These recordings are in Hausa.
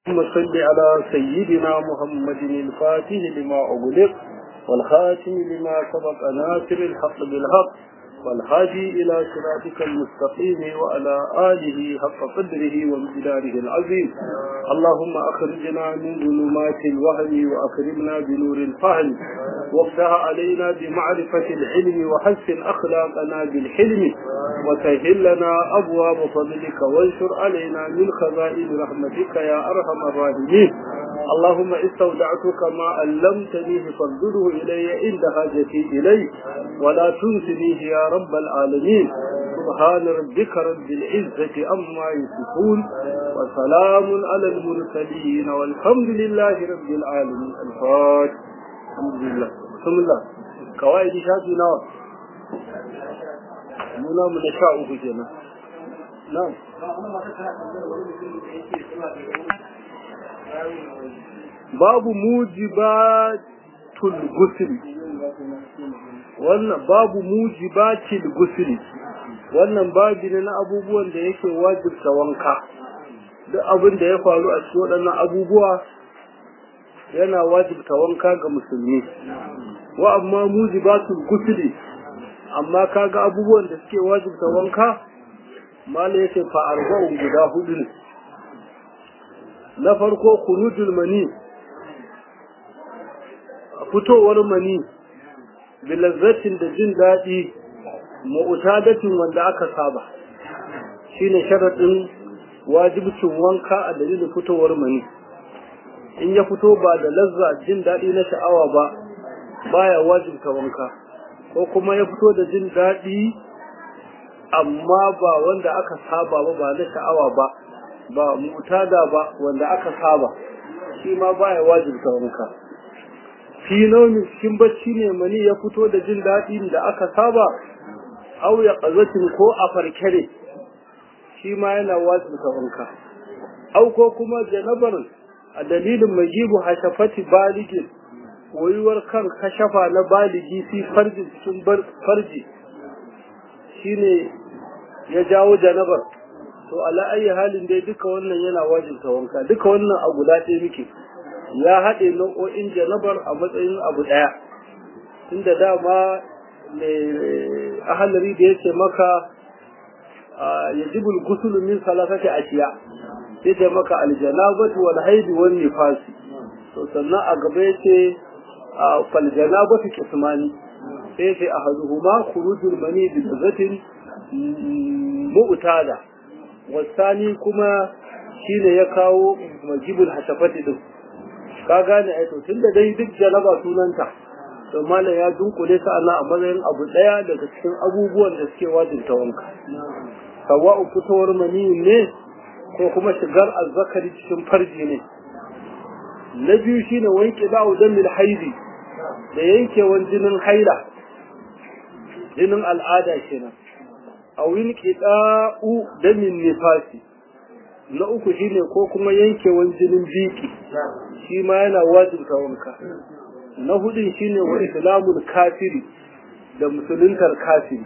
اللهم صل على سيدنا محمد الفاتح لما أغلق والخاتم لما سبق ناصر الحق بالحق والهادي إلى صراطك المستقيم وعلى آله حق قدره وامتداره العظيم اللهم أخرجنا من ظلمات الوهم وأكرمنا بنور الفهم وافتح علينا بمعرفة العلم وحسن أخلاقنا بالحلم وسهل لنا أبواب فضلك وانشر علينا من خزائن رحمتك يا أرحم الراحمين اللهم استودعتك ما علمتنيه فارده إلي عند حاجتي إليه ولا تنسنيه يا رب العالمين سبحان ربك رب العزة أما يصفون وسلام على المرسلين والحمد لله رب العالمين الفاتح الحمد لله بسم الله كوائد شاكي نوع muna mu na sha uku kenan na'am babu mujibatul gusli wannan babu mujibatil gusli wannan babi ne na abubuwan da yake wajibta wanka duk abin da ya faru a cikin waɗannan abubuwa yana wajibta wanka ga musulmi wa amma mujibatul gusli amma kaga abubuwan da suke wajibta wanka mala yake fa arba'un guda hudu ne na farko khurujul mani fitowar mani bilazzatin da jin daɗi mu'tadatin wanda aka saba shine sharadin wajibcin wanka a dalilin fitowar mani in ya fito ba da lazza jin daɗi na sha'awa ba baya wajibta wanka ko kuma ya fito da jin daɗi amma ba wanda aka saba ba ba na sha'awa ba ba mutada ba wanda aka saba shi ma baya wajibta wanka fi naumin cikin bacci ne mani ya fito da jin daɗi da aka saba au ya ƙazatin ko a farkare shi ma yana wajibta wanka au ko kuma janabar a dalilin majibu hashafati baligin koyuwar kan kashafa na baligi fi farji cikin farji shine ya jawo janabar to ala ayi halin dai duka wannan yana wajibta wanka duka wannan a guda ɗaya muke ya haɗe nau'o'in janabar a matsayin abu ɗaya tunda dama mai ahalari da yake maka yajibul gusul min salasati ashiya sai da maka aljanabatu wal haidi wan nifasi to sannan a gaba yace فالجنابة قسمان سيف أحدهما خروج المني بلذة مؤتادة والثاني كما شين يكاو مجيب الحشفة دم كاغاني ايتو تند دai duk janaba sunanta to malam ya dunkule sa ana a matsayin abu daya daga cikin abubuwan da suke wajibta wanka sawa'u fitowar mani ne ko kuma shigar azzakari cikin farji ne na biyu shine wanke ba'u damil haidi da yankewan jinin haila jinin al'ada kenan a wani ƙiɗa'u damin nifasi na uku shine ko kuma yankewan jinin biki shi ma yana wajibta wanka na hudun shine wa islamul kafiri da musuluntar kafiri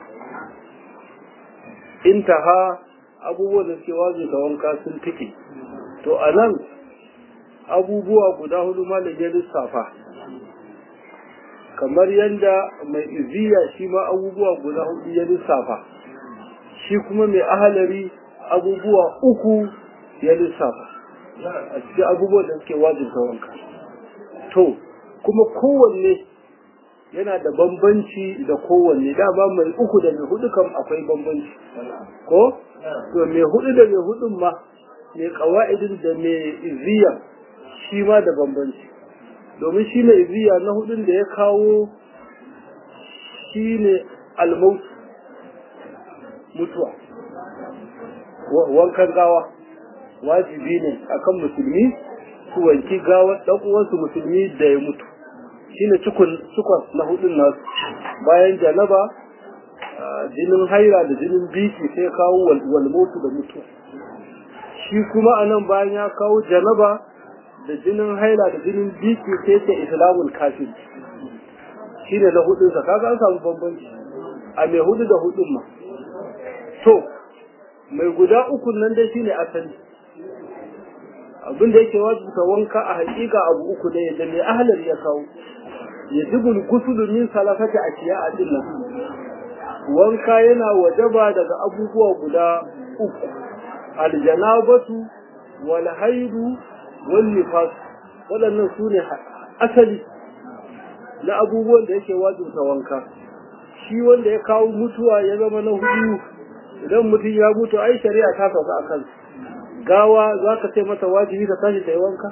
intaha abubuwan da suke wajibta wanka sun tike to a nan abubuwa guda hudu malam ya lissafa kamar yadda mai iziya shi ma abubuwa guda hudu ya lissafa shi kuma mai ahalari abubuwa uku ya lissafa a cikin abubuwan da suke wajibta wanka to kuma kowanne yana da bambanci da kowanne dama mai uku da mai hudu kam akwai bambanci ko to mai hudu da mai hudun ma mai kawa'idin da mai iziya shi ma da bambanci domin shi mai iziya na hudun da ya kawo shi ne almautu mutuwa wankan gawa wajibi ne akan musulmi su wanki gawar ɗan uwansu musulmi da ya mutu shine cikon na hudun nasu bayan janaba jinin haira da jinin biki sai kawo walmotu da mutuwa shi kuma anan bayan ya kawo janaba da jinin haila da jinin biki sai ce islamul kafir shi ne na hudunsa kaga an samu bambanci a mai hudu da hudun ma to mai guda ukun nan dai shine asali abin da yake wajibta wanka a hakika abu uku ne da mai ahlar ya kawo ya jibul gusulu min salafati ashiya a dinnan wanka yana wajaba daga abubuwa guda uku aljanabatu wal haidu wal nifas waɗannan su ne asali na abubuwan da yake wajibta wanka shi wanda ya kawo mutuwa ya zama na hudu idan mutum ya mutu ai shari'a ta sauka a kansa gawa za ka ce mata wajibi ka tashi ta yi wanka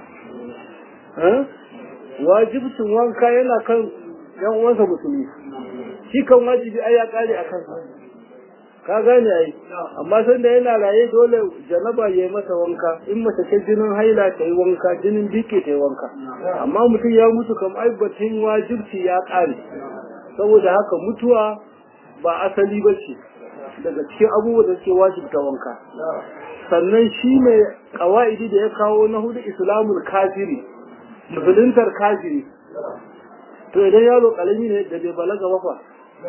wajibcin wanka yana kan yan uwansa musulmi shi kan wajibi ai ya kare a kansa ka gane ai amma san da yana raye dole janaba ya yi masa wanka in mace ce jinin haila ta yi wanka jinin bike ta yi wanka amma mutum ya mutu kam ai batun wajibci ya kare saboda haka mutuwa ba asali ba ce daga cikin abubuwa da suke wajibta wanka sannan shi ne kawa'idi da ya kawo na hudu islamul kafiri musuluntar kafiri to idan yaro kalami ne da bai balaga ba fa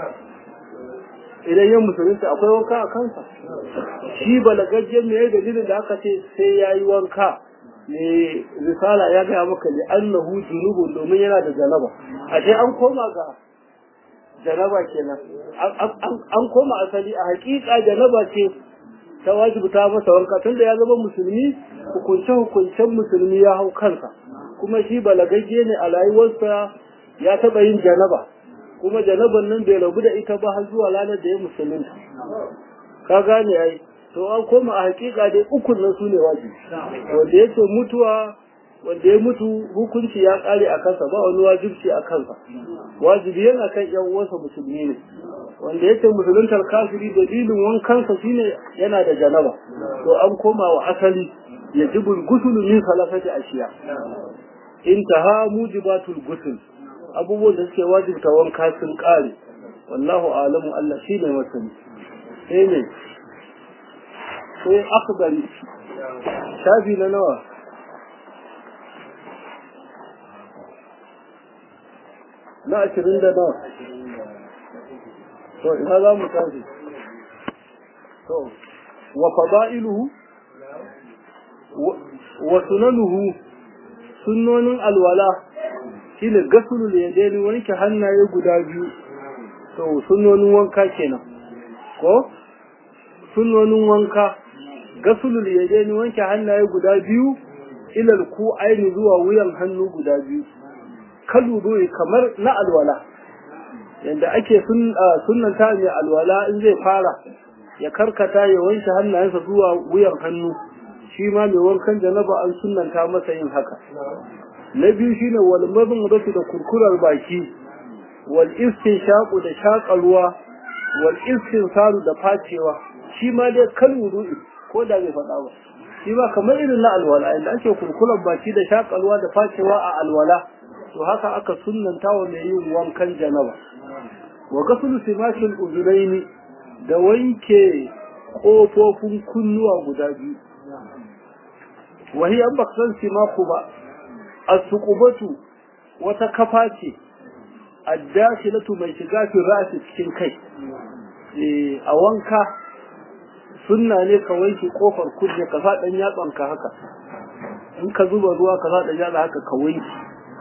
idan yan musulunta akwai wanka a kansa shi balagajjen me dalilin da aka ce sai ya yi wanka ne risala ya gaya maka li annahu junubun domin yana da janaba a sai an koma ga janaba kenan an koma asali a hakika janaba ce ta wajibta masa wanka tunda ya zama musulmi hukunce hukuncen musulmi ya hau kansa kuma shi balagagge ne a rayuwarsa ya taɓa yin janaba kuma janaban nan bai rabu da ita ba har zuwa ranar da ya musulunta ka gane ai to an koma a hakika dai ukun nan su ne wajibi wanda yake mutuwa wanda ya mutu hukunci ya kare a kansa ba wani wajibci a kansa wajibi yana kan yan uwansa musulmi ne wanda yake musuluntar kafiri dalilin wankansa shine yana da janaba to an koma wa asali yajibul ghusl min salafati ashiya intaha mujibatul ghusl abubuwan da suke wajibta wanka sun kare wallahu alamu Allah shine masani sai ne sai akbari shafi na nawa na ashirin da nawa to ina za mu tashi to wa fada'iluhu wa sunanuhu sunnonin alwala shine gasulul yadaini wanke hannaye guda biyu to sunnonin wanka kenan ko sunnonin wanka gasulul yadaini wanke hannaye guda biyu ilal ku aini zuwa wuyan hannu guda biyu kaluru kamar na alwala yadda ake sunnanta mai alwala in zai fara ya karkata ya wanke hannayensa zuwa wuyan hannu shi ma mai wankan janaba an sunnanta masa yin haka na biyu shine wal mazmudatu da kurkurar baki wal istinshaqu da shaƙa ruwa wal istinsaru da facewa shi ma dai kaluru ko da bai faɗa ba shi ba kamar irin na alwala inda ake kurkurar baki da shaƙa ruwa da facewa a alwala to haka aka sunnanta wa mai yin wankan janaba wa gasulu simashin uzunaini da wanke ƙofofin kunnuwa guda biyu wahi an ba san simaku ba a suƙubatu wata kafa ce addashilatu mai shiga fi ra'asi cikin kai a wanka sunna ne ka wanke kofar kunne ka sa ɗan yatsanka haka in ka zuba ruwa ka sa ɗan yatsa haka ka wanke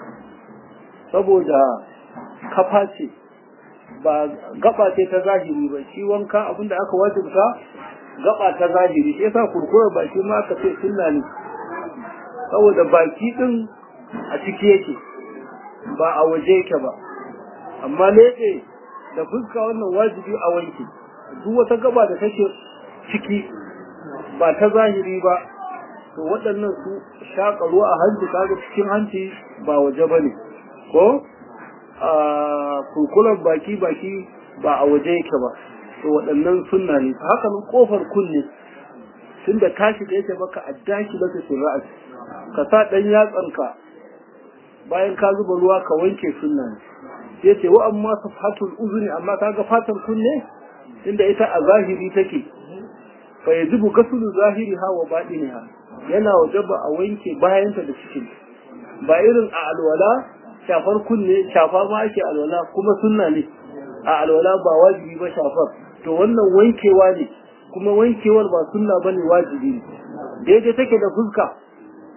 saboda kafa ce ba gaba ce ta zahiri ba shi wanka abinda aka wajibta gaba ta zahiri shi yasa kurkura baki ma aka ce sunna ne saboda baki din a ciki yake ba a waje yake ba amma leke da fuska wannan wajibi a wanke duk wata gaba da take ciki ba ta zahiri ba to waɗannan su shaƙa ruwa a hanci kaga cikin hanci ba waje ba ne ko a kurkulan baki baki ba a waje yake ba to waɗannan sunna ne haka nan kofar kunne tun da tashi da yake maka addaki da su ra'as ka sa ɗan yatsanka bayan ka zuba ruwa ka wanke sunna ne yace wa amma safatul uzuni amma kaga fatan kunne inda ita a zahiri take fa yajibu gasulu zahiriha wa batiniha yana wajaba a wanke bayanta da cikin ba irin a alwala shafar kunne shafa ma ake alwala kuma sunna ne a alwala ba wajibi ba shafar to wannan wankewa ne kuma wankewar ba sunna bane wajibi ne daidai take da fuska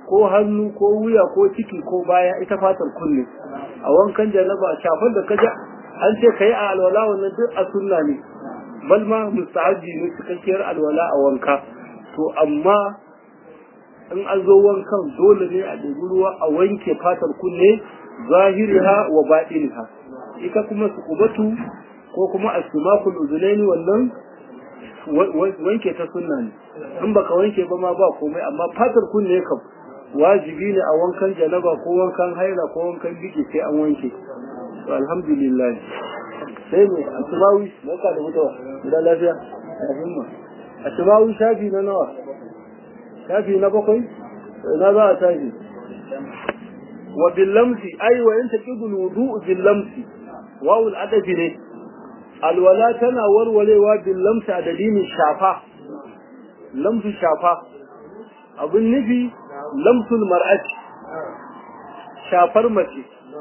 ko hannu ko wuya ko ciki ko baya ita fatar kunne a wankan janaba shafar da kaja an ce kai a alwala wannan duk a sunna ne bal ma mustahabi ne cikakkiyar alwala a wanka to amma in an zo wankan dole ne a ɗebi ruwa a wanke fatar kunne zahiriha wa baɗiniha ita kuma su kubatu ko kuma asimakul uzunaini wannan wanke ta sunna ne in baka wanke ba ma ba komai amma fatar kunne kam wajibi ne a wankan janaba ko wankan haila ko wankan biki sai an wanke to alhamdulillah sai ne asimawi maka da mutuwa da lafiya a himma asimawi shafi na nawa shafi na bakwai na za a tashi wa billamsi ai wa yanta qidul wudu'u billamsi wawul adabi ne alwala tana warwarewa billamsi a dalilin shafa lamsu shafa abin nufi lamsul mar'ati shafar mace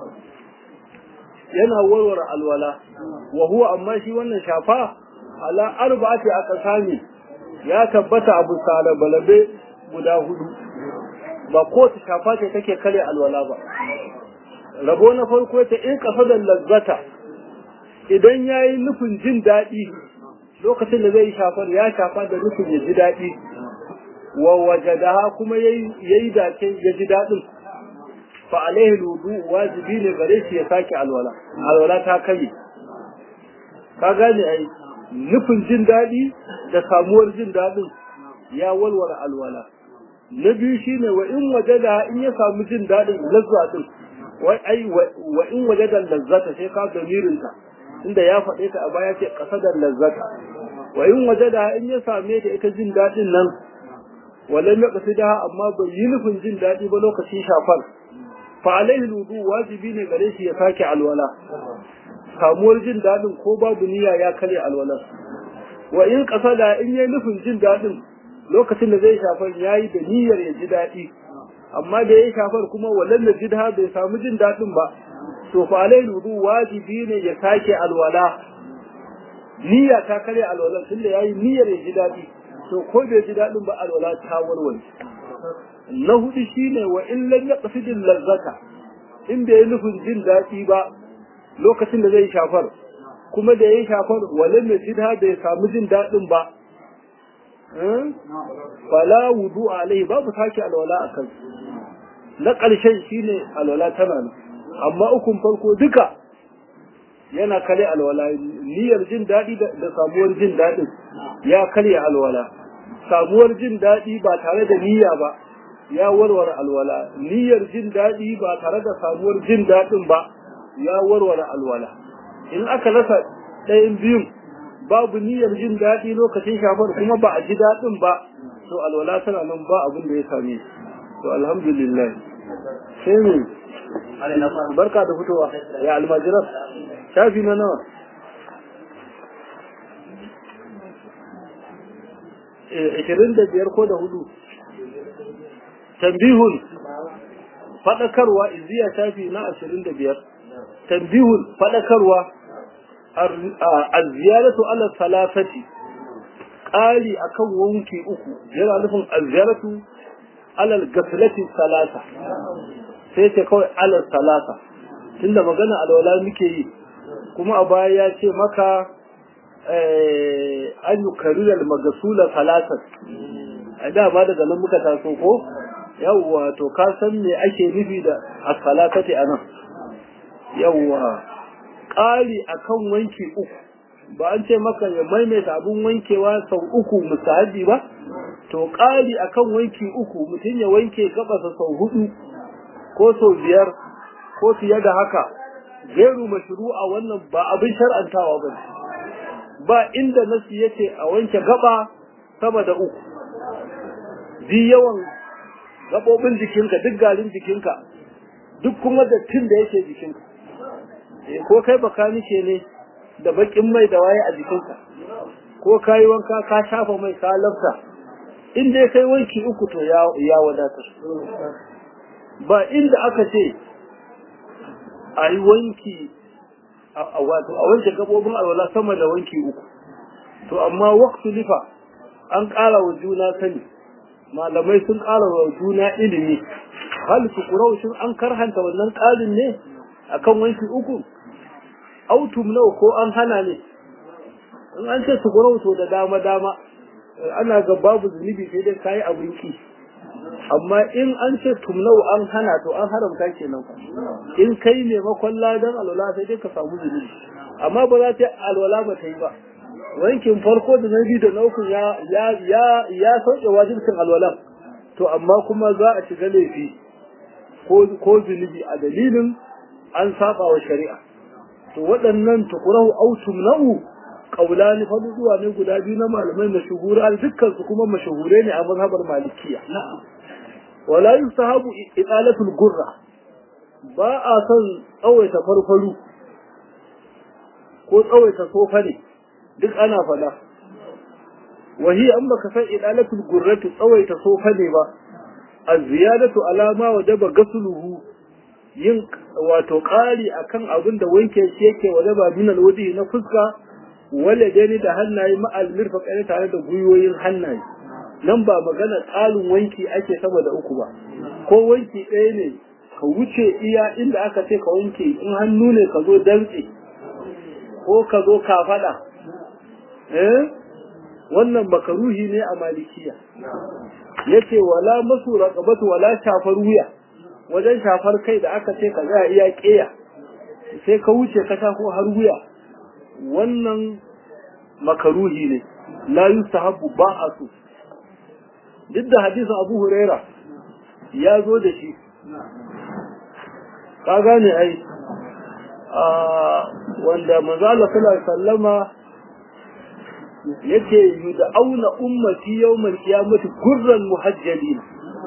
yana warware alwala wa huwa amma shi wannan shafa ala arba'ati aqsami ya tabbata abu sala balabe guda hudu ba ko ta shafa ce take kare alwala ba rabo na farko ta in kafadan lazzata idan yayi nufin jin daɗi lokacin da zai shafar ya shafa da nufin ya ji daɗi wa wajadaha kuma yayi yayi dace ya ji daɗin fa alaihi wudu wajibi ne gare shi ya sake alwala alwala ta kai ka gane ai nufin jin daɗi da samuwar jin daɗin ya walwala alwala na biyu shine wa in wajada in ya samu jin daɗin lazza din wai ai wa in wajada lazzata sai ka damirin ta inda ya faɗe ta a baya ce qasadar lazzata wa in wajada in ya same ta ita jin daɗin nan walam yaqsida amma bai yi nufin jin daɗi ba lokacin shafar fa alaihi wudu wajibi ne gare shi ya sake alwala samuwar jin daɗin ko babu niyya ya kare alwala wa in qasada in yayi nufin jin daɗin lokacin da zai shafar yayi da niyyar ya ji daɗi amma da ya shafar kuma walan da jidha bai samu jin daɗin ba to fa alaihi wudu wajibi ne ya sake alwala niyya ta kare alwala tunda yayi niyyar ya ji daɗi to ko bai ji daɗin ba alwala ta warware na hudu shine wa in lam yaqsidil lazzata in bai yi nufin jin daɗi ba lokacin da zai shafar kuma da ya shafar walan ya jidha bai samu jin daɗin ba fala wudu alaihi babu sake alwala a kan na ƙarshen shine alwala tana nan amma ukun farko duka yana kare alwala niyyar jin daɗi da samuwar jin daɗin ya karya alwala samuwar jin daɗi ba tare da niyya ba ya warware alwala niyyar jin daɗi ba tare da samuwar jin daɗin ba ya warware alwala in aka rasa ɗayan biyun babu niyyar jin daɗi lokacin shafar kuma ba a ji daɗin ba to alwala tana nan ba abin da ya same to alhamdulillah sai mu barka da fitowa ya almajiran shafi na nawa ishirin da biyar ko da hudu tambihun faɗakarwa iziya shafi na ashirin da biyar tambihun faɗakarwa a ziyaratu ala salafati ƙari akan wanki uku yana nufin a ziyaratu alal gafilati salata sai ce kawai alal salata tunda magana alwala muke yi kuma a baya ya ce maka an yi kariyar magasula salatar a dama daga nan muka taso ko yawwa to ka san me ake nufi da as-salatati anan yawwa ƙari akan wanki uku ba an ce maka ya maimaita abun wankewa sau uku musahabi ba to ƙari akan wanki uku mutum ya wanke gabasa sau hudu ko sau biyar ko fiye da haka gairu mashru'a wannan ba abin shar'antawa ba ba inda nasi yace a wanke gaba sama da uku bi yawan gabobin jikinka duk garin jikinka duk kuma dattin da yake jikinka ko kai bakanike ne da bakin mai da waye a jikinka ko kayi wanka ka shafa mai ka lafta in dai kai wanki uku to ya ya wadatar ba inda aka ce a yi wanki a wato a wanke gabobin alwala sama da wanki uku to amma waqtu lifa an ƙara wa juna sani malamai sun ƙara wa juna ilimi hal tukurau shin an karhanta wannan ƙarin ne akan wanki uku autum nawa ko an hana ne in an ce tukurau to da dama dama ana ga babu zunubi sai dai kayi abin ki amma in an ce tumnau an hana to an haramta kenan fa in kai maimakon ladan alwala sai dai ka samu zunubi amma ba za ta alwala ba ta yi ba wankin farko da na biyu da na uku ya ya ya ya sauke wajibcin alwala to amma kuma za a shiga laifi ko ko zunubi a dalilin an saba wa shari'a to waɗannan tukurahu au tumnau kaulani faduwa ne guda biyu na malamai mashhura dukkan su kuma mashahure ne a mazhabar malikiya wala yusahabu idalatul gurra ba a son tsawaita farfaru ko tsawaita sofa ne duk ana fada wahi an baka san idalatul gurratu tsawaita sofa ne ba az-ziyadatu alama wajaba gasluhu yin wato ƙari akan abin da wanke shi yake wajaba min alwadi na fuska wale dani da hannaye ma'al mirfaqai tare da guyoyin hannaye nan ba magana tsalin wanki ake sama da uku ba ko wanki ɗaya ne ka wuce iya inda aka ce ka wanke in hannu ne ka zo dantse ko ka zo kafaɗa eh wannan makaruhi ne a malikiya yace wala masu raqabatu wala shafar wuya wajen shafar kai da aka ce ka tsaya iya ƙeya sai ka wuce ka shafo har wuya wannan makaruhi ne la yustahabbu ba a so duk da hadisin Abu Huraira ya zo da shi ka gane ai wanda manzo Allah sallallahu alaihi wasallama yace yud'auna ummati yawmal qiyamati gurran muhajjalin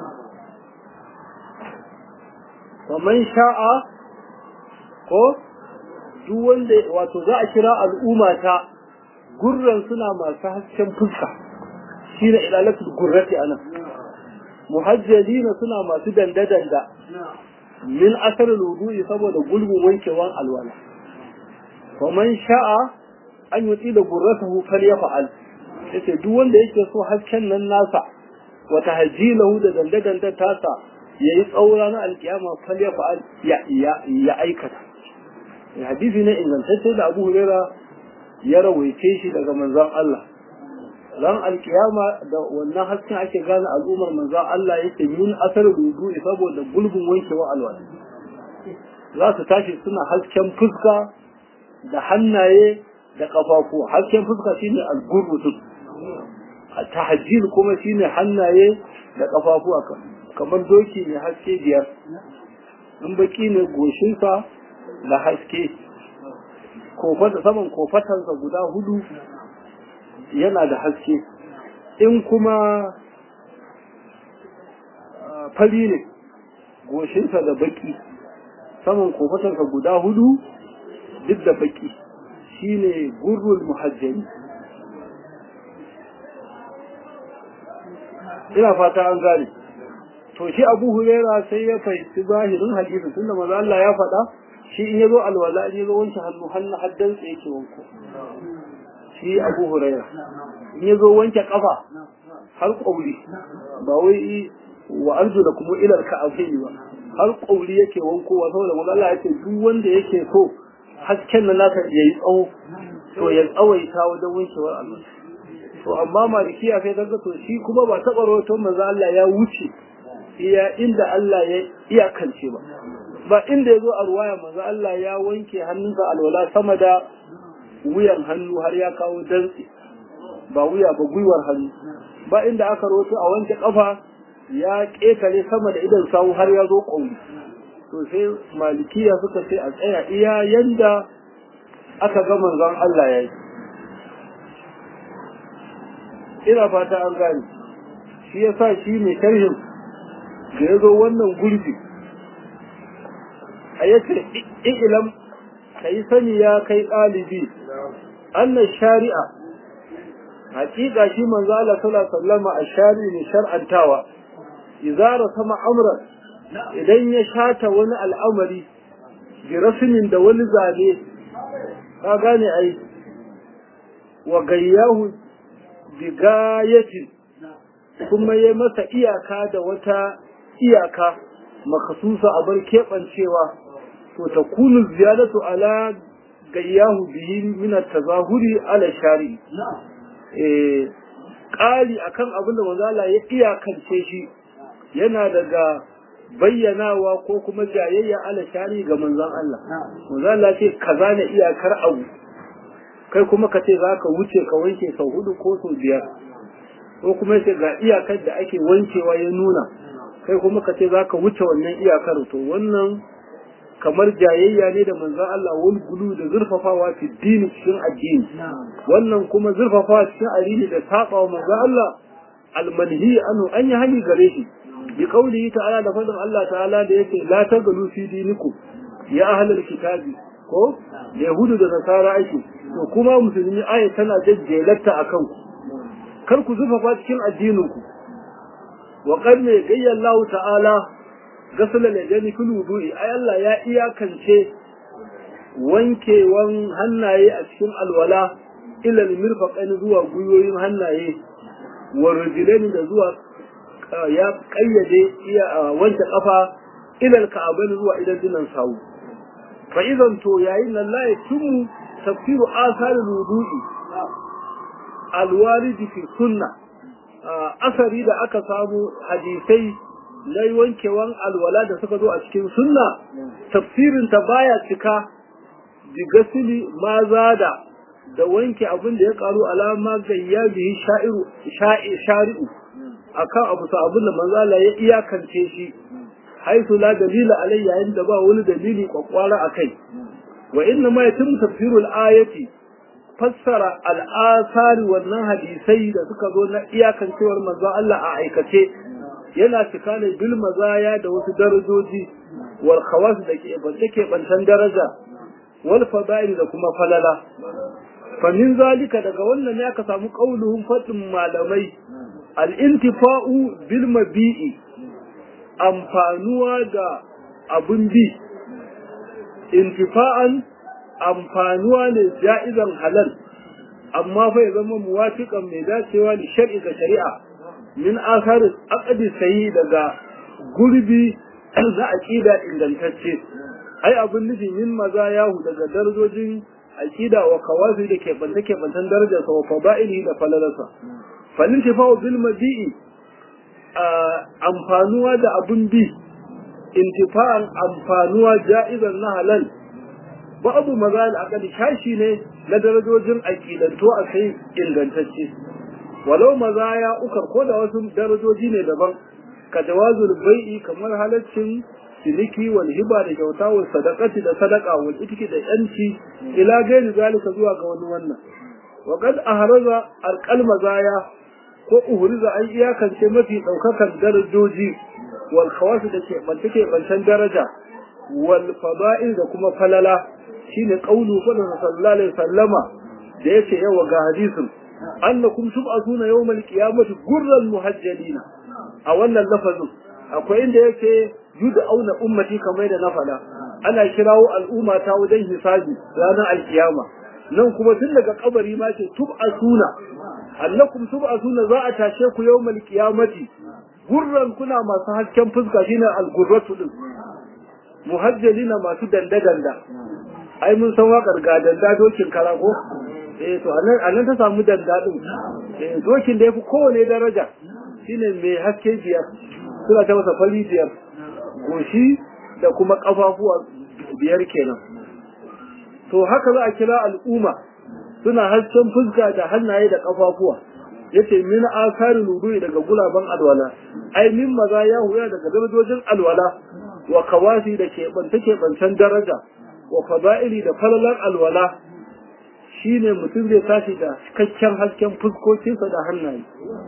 faman sha'a ko duk wanda wato za a kira al'umma ta gurran suna masu hasken fuska shine ilalatul gurrati anan muhajjalina suna masu danda-danda min asar wudu'i saboda gulbin wankewan alwala faman sha'a an yi da gurratahu falyafa'al yace duk wanda yake so hasken nan nasa wa tahjilahu da danda-danda tasa yayi tsaura na alkiyama falyafa'al ya ya aikata hadisi ne ingantacce da Abu Huraira ya rawaice shi daga manzon Allah ran alkiyama da wannan hasken ake gane al'ummar manzon Allah yake min asar wudu'i saboda gulbin wankewa alwala za su tashi suna hasken fuska da hannaye da kafafu hasken fuska shine al-gurru tahajjil kuma shine hannaye da kafafu kamar doki ne haske biyar in baki ne goshinsa da haske kofata saman kofatansa guda hudu yana da haske in kuma fari ne goshinsa da baki saman kofatansa guda hudu duk da baki shine gurrul muhajjari ina fata an gane to shi abu hurera sai ya fahimci zahirin hadisin tunda maza Allah ya faɗa shi in yazo alwala in yazo wanke hannu hannu haddan sa yake wanko shi abu hurera in yazo wanke kafa har kauli ba wai wa arju da kuma ilal ka'abaini ba har kauli yake wankowa saboda maza Allah yake duk wanda yake so hasken nan naka yayi tsawo to ya tsawaita wajen wankewar Allah to amma malikiya sai daga to shi kuma ba taɓa rawaton manzo Allah ya wuce iya inda Allah ya iyakance ba ba inda ya zo a ruwaya manzo Allah ya wanke hannunsa alwala sama da wuyan hannu har ya kawo dantse ba wuya ba gwiwar hannu ba inda aka rawato a wanke kafa ya ƙetare sama da idan sawu har ya zo ƙauri to sai malikiya suka ce a tsaya iya yanda aka ga manzon Allah ya yi ina fata an gane shi ya sa shi mai sharhin da ya zo wannan gurbi a yace ilam ka yi sani ya kai ɗalibi annan shari'a hakika shi manzo Allah sallallahu alaihi wasallam a shari'i ne shar'antawa idza sama amran idan ya shata wani al'amari bi rasmin da wani zane ka gane ai wa gayyahu bigayatin kuma ya masa iyaka da wata iyaka makasusa a bar keɓancewa to ta kunu ziyadatu ala gayyahu bihi min at-tazahuri ala shari eh ƙari akan abin da manzala ya iyakance shi yana daga bayyanawa ko kuma jayayya ala shari ga manzon Allah manzala ce kaza ne iyakar abu kai kuma ka ce za ka wuce ka wanke sau hudu ko sau biyar ko kuma ce ga iyakar da ake wankewa ya nuna kai kuma ka ce za ka wuce wannan iyakar to wannan kamar jayayya ne da manzon Allah wal gulu da zurfafawa fi dini cikin addini wannan kuma zurfafawa cikin addini da saba wa manzon Allah almanhi anu an yi hani gare shi bi qaulihi ta'ala da fadin Allah ta'ala da yake la tagalu fi dinikum ya ahlul kitabi ko yahudu da nasara ake to kuma musulmi aya tana jajjelatta akan ku kar ku zurfafa cikin addinin ku wa qad ne gayya Allah ta'ala gasala ladani kul wudu'i ay Allah ya iyakance wankewan hannaye a cikin alwala ila mirfaqain zuwa guyoyin hannaye wa rijlain da zuwa ya kayyade iya wanke kafa ila alka'abain zuwa idan dinan sawu fa idan to yayin nan la yatimmu tafsiru asar wudu'i alwaridi fi sunna asari da aka samu hadisai na wankewan alwala da suka zo a cikin sunna tafsirin ta baya cika bi gasili ma zada da wanke abin da ya karu alama gayya bihi sha'iru shari'u akan abu sa abin da manzala ya iyakance shi haisu la dalila alai yayin da ba wani dalili kwakwara akai wa inna ma yatim tafsirul ayati fassara al'asari wannan hadisai da suka zo na iyakancewar manzon Allah a aikace yana cika ne bil mazaya da wasu darajoji wal khawas da ke bance ke bantan daraja wal fada'il da kuma falala fa min zalika daga wannan ne aka samu qauluhum fadin malamai al intifa'u bil mabi'i amfanuwa da abun bi intifa'an amfanuwa ne ja'izan halal amma fa ya zama muwafiqan mai dacewa da shar'i ga shari'a min asarin aqdi sayi daga gurbi za aqida ingantacce ai abin nufin yin maza yahu daga darajojin aqida wa kawafi da ke banta ke bantan darajar sa wa fada'ili da falalarsa falin tifa'u bil madi'i amfanuwa da abun bi intifa'an amfanuwa ja'izan na halal babu maza al'aqali shashi ne na darajojin aqidanto a kai ingantacce walau maza ya ukar ko da wasu darajoji ne daban ka jawazul bai'i kamar halaccin ciniki wal hiba da kyauta wal sadaqati da sadaqa wal itiki da yanci ila gairi zalika zuwa ga wani wannan wa qad ahraza alqal mazaya ko uhriza an iyakance mafi daukakan darajoji wal khawas da ke bantake bantan daraja wal fada'il da kuma falala shine qaulu sallallahu alaihi wasallama da yace yawa ga hadisin annakum tub'atuna yawmal qiyamati gurran muhajjalina a wannan lafazin akwai inda yake auna ummati kamar da na faɗa ana kirawo al'umma ta wajen hisabi ranar alkiyama nan kuma tun daga kabari ma ce tub'atuna annakum tub'atuna za a tashe ku yawmal qiyamati gurran kuna masu hasken fuska shine al-gurratu din muhajjalina masu danda-danda ai mun san waƙar ga danda dokin kara ko eh to anan anan ta samu danda din eh dokin da yafi kowane daraja shine mai haske biyar suna ta masa fari biyar goshi da kuma kafafuwa biyar kenan to haka za a kira al'umma suna hasken fuska da hannaye da kafafuwa yace min asari ludu'i daga gulaban alwala ai min maza ya huya daga darajojin alwala wa kawasi da ke banta ke bantan daraja wa fada'ili da falalar alwala shine mutum zai tashi da cikakken hasken fuskokinsa da hannaye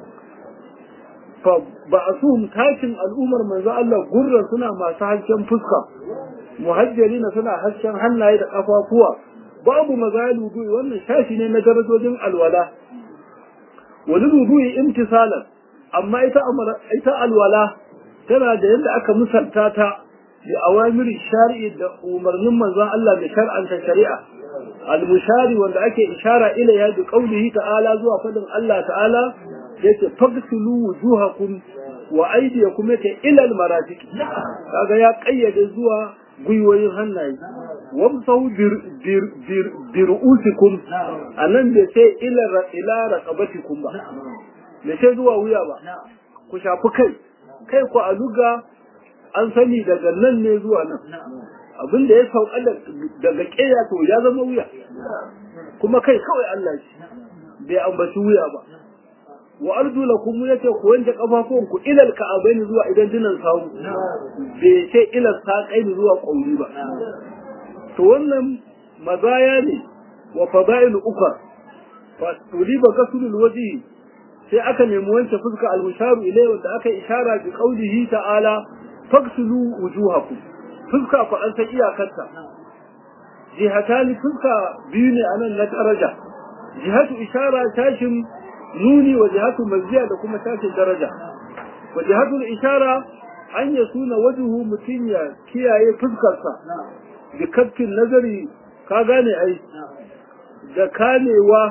fa ba'asuhum tashin al'ummar manzo Allah gurran suna masu hasken fuska muhajjalina suna hasken hannaye da kafafuwa babu mazalu du'i wannan shashi ne na darajojin alwala wani dudu'i imtisalan amma ita ita alwala tana da yadda aka misalta ta bi awamiri shari'i da umarnin manzon Allah da shar'anta shari'a al-mushari wanda ake ishara ila ya bi qaulihi ta'ala zuwa fadin Allah ta'ala yace fagsilu wujuhakum wa aydiyakum yace ila almarafiq kaga ya kayyade zuwa gwiwoyin hannaye wamsahu bir bir bir birusikum anan bai sai ila ila raqabatikum ba bai sai zuwa wuya ba ku shafi kai kai ku a luga an sani daga nan ne zuwa nan abin da ya sauka daga ƙeya to ya zama wuya kuma kai kawai Allah shi bai ambaci wuya ba wa arju lakum yace ku wanke kafafun ku ilal ka'abaini zuwa idan dinan sawu bai ce ilal saqaini zuwa qauli ba to wannan mazaya ne wa fada'il ukar fa tuliba kasulul waji sai aka nemi wanke fuska al-musharu ilayhi wanda aka ishara bi qaulihi ta'ala fagsulu wujuhakum fuska ku an san iyakarta jihatani fuska biyu ne anan na daraja jihatu ishara tashin nuni wa jihatu mazziya da kuma tashin daraja wa jihatu ishara an ya suna wajuhu mutum ya kiyaye fuskarsa da kafkin nazari ka gane ai da kamewa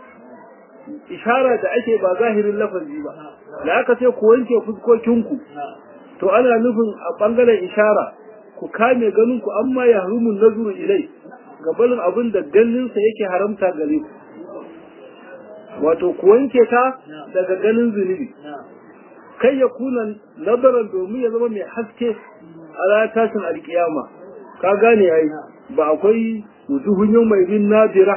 ishara da ake ba zahirin lafazi ba da aka ce ku wanke fuskokinku to ana nufin a bangaren ishara ku kame ganin ku amma ya harumun nazuru ilai gabalin abin da ganinsa yake haramta gare ku wato ku wanke ta daga ganin zunubi kai ya kuna nazaran domin ya zama mai haske a ranar tashin alkiyama ka gane ai ba akwai wujuhun yau mai bin nadira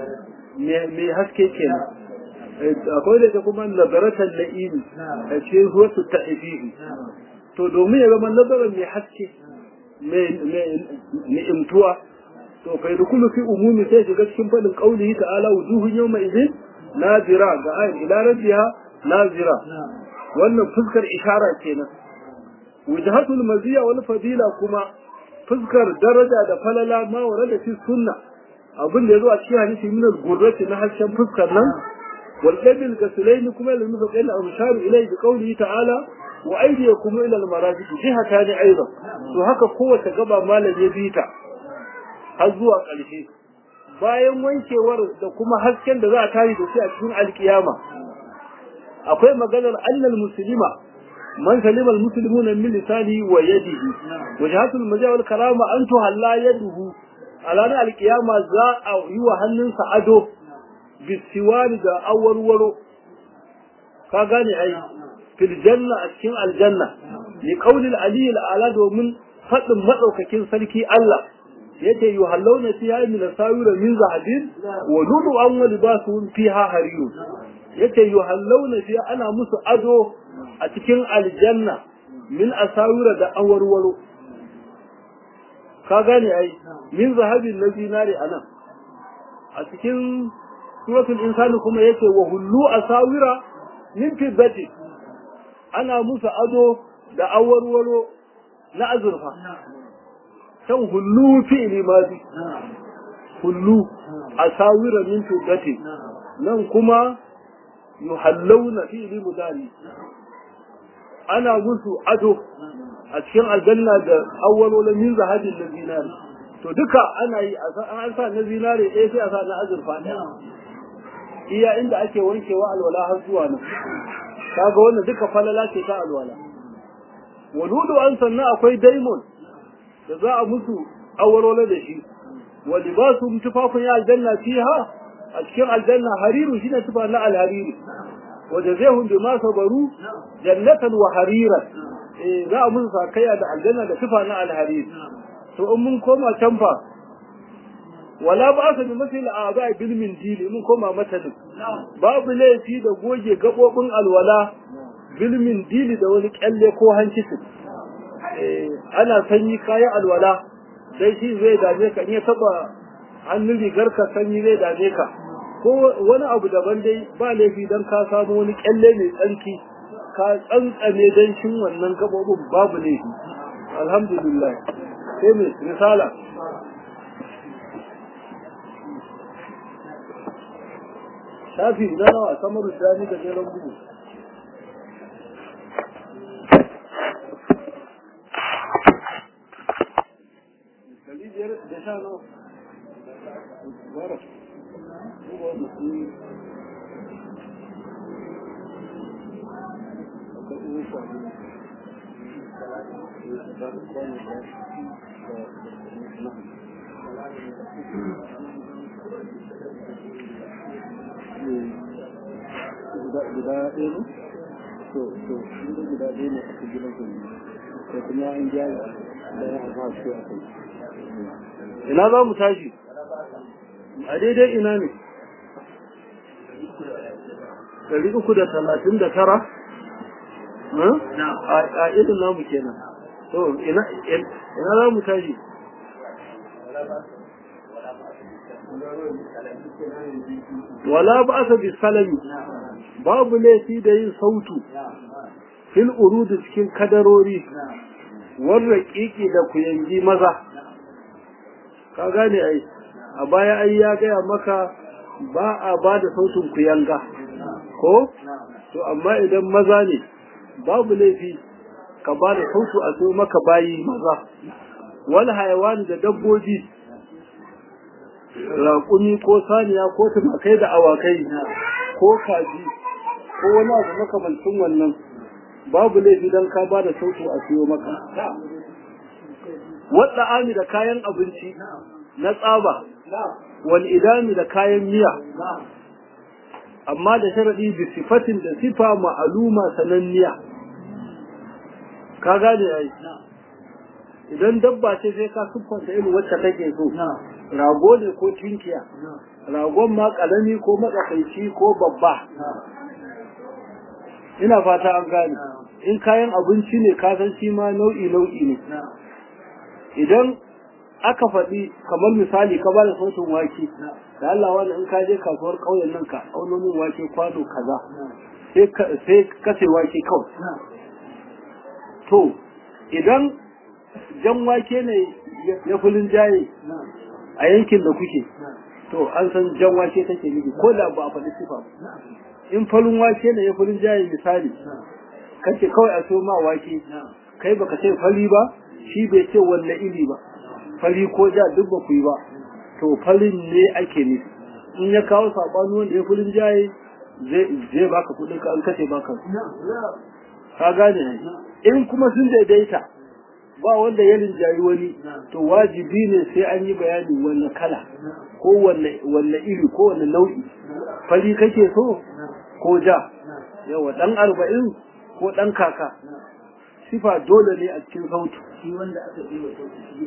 mai haske kenan akwai da ta kuma nazaratan na'imi a cikin wasu ta'ifihi to domin ya zama nazarin mai haske mai ni'imtuwa to kai da kullu fi umumi sai shiga cikin fadin qaulihi ta'ala wujuhun yawma idin nazira ga ayin ila rabbiha nazira wannan fuskar ishara kenan wujhatul maziya wal fadila kuma fuskar daraja da falala ma warada fi sunna abin da yazo a cikin hadisi min al-gurrati na hasken fuskar nan wal qabil gasulain kuma lil mutaqil al-mushar ilayhi bi qawlihi ta'ala wa aydiyakum ila al-marafiq jihatani aidan to haka kowace gaba malam ya bita har zuwa ƙarshe bayan wankewar da kuma hasken da za a tari da shi a cikin alkiyama akwai maganar annal muslima man salima almuslimuna min lisanihi wa yadihi wajhatul majaa wal karama an tuhalla yaduhu a ranar alkiyama za a yi wa hannunsa ado bisiwari da awarwaro ka gane ai fil janna a cikin aljanna li qawlil aliyyil ala domin fadin madaukakin sarki Allah yace yuhallawna fiha min asawira min zahabin wa ludu an wa libasuhum fiha hariyun yace yuhallawna fiha ana musu ado a cikin aljanna min asawira da awarwaro ka gane ai min zahabin na zinare anan a cikin suratul insani kuma yace wa hullu asawira min fiddati ana musu ado da awarwaro na azurfa kan hullu fi'li madi hullu asawira min fiddati nan kuma yuhallawna fi'li mudari ana musu ado a cikin aljanna da awwalola min zahabin na zinari to duka ana yi an sa na zinari ɗaya sai a sa na azurfa ɗaya iya inda ake wankewa alwala har zuwa nan kaga wannan duka falala ce ta alwala waludu an sannan akwai daimon da za a musu awwalola da shi wa libasu tufafin ya aljanna fiha a cikin aljanna hariru shine tufa na alhariri wa jazahum bima sabaru jannatan wa hariran eh za a musu sakaya da aljanna da tufa na alhariri to in mun koma can fa wala ba sa bi masil a'za bil min dili mun koma matanin babu laifi da goge gabobin alwala bil min dili da wani kyalle ko hankisi eh ana sanyi kayan alwala sai shi zai dame ka in ya taba hannun rigar ka sanyi zai dame ka ko wani abu daban dai ba laifi dan ka samu wani kyalle mai tsarki ka tsantsame dan shin wannan gabobin babu laifi alhamdulillah sai mai risala shafi na nawa samar da da jeren bugu da sha nawa bara guda ɗaya ne to to inda guda ɗaya ne aka gina su ko kuma an gyara da ya aka su a kai ina za mu tashi a daidai ina ne ɗari uku da talatin da tara a irin namu kenan to ina za mu tashi wala ba asa bi salami babu laifi da yin sautu fil urudu cikin kadarori warra kiki da kuyangi maza ka gane ai a baya ai ya gaya maka ba a ba da sautin kuyanga ko to amma idan maza ne babu laifi ka ba da sautu a so maka bayi maza wal hayawan da dabbobi raƙumi ko saniya ko tumakai da awakai ko kaji ko wani abu makamancin wannan babu laifi don ka ba da sautu a siyo maka wadda ami da kayan abinci na tsaba wani idami da kayan miya amma da sharaɗi bi sifatin da sifa ma'aluma sananniya ka gane ai idan dabba ce sai ka siffanta irin wacce kake so rago ne ko tinkiya ragon ma ƙarami ko matsakaici ko babba ina fata an gane in kayan abinci ne kasan shi ma nau'i nau'i ne idan aka faɗi kamar misali ka ba da sautin wake da Allah wani in ka je kasuwar ƙauyen nan ka auno min wake kwano kaza sai ka sai wake kawai to idan jan wake ne ya fulin jaye a yankin da kuke to an san jan wake take nufi ko da ba a faɗi sifa in farin wake ne ya fulin jaye misali kace kawai a so ma wake kai baka ce fari ba shi bai ce wanne iri ba fari ko ja duk ba ku yi ba to farin ne ake nufi in ya kawo saɓani wanda ya fulin jaye zai baka kuɗin ka an kace baka ka gane ne in kuma sun daidaita ba wanda ya rinjayi wani to wajibi ne sai an yi bayani wanne kala ko wanne iri ko wanne nau'i fari kake so ko ja yawa dan arba'in ko dan kaka sifa dole ne a cikin sautu shi wanda aka yi wa sauki shi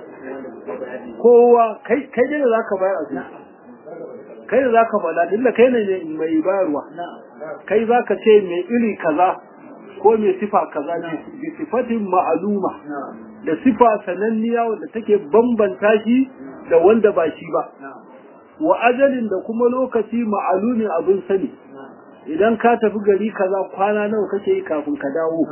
kowa kai kai da zaka bayar a kai da zaka faɗa dilla kai ne mai bayarwa kai zaka ce mai iri kaza ko mai sifa kaza ne bi sifatin ma'aluma da sifa sananniya wanda take bambanta shi da wanda ba shi ba wa ajalin da kuma lokaci ma'alumin abin sani idan ka tafi gari kaza kwana nawa kake yi kafin ka dawo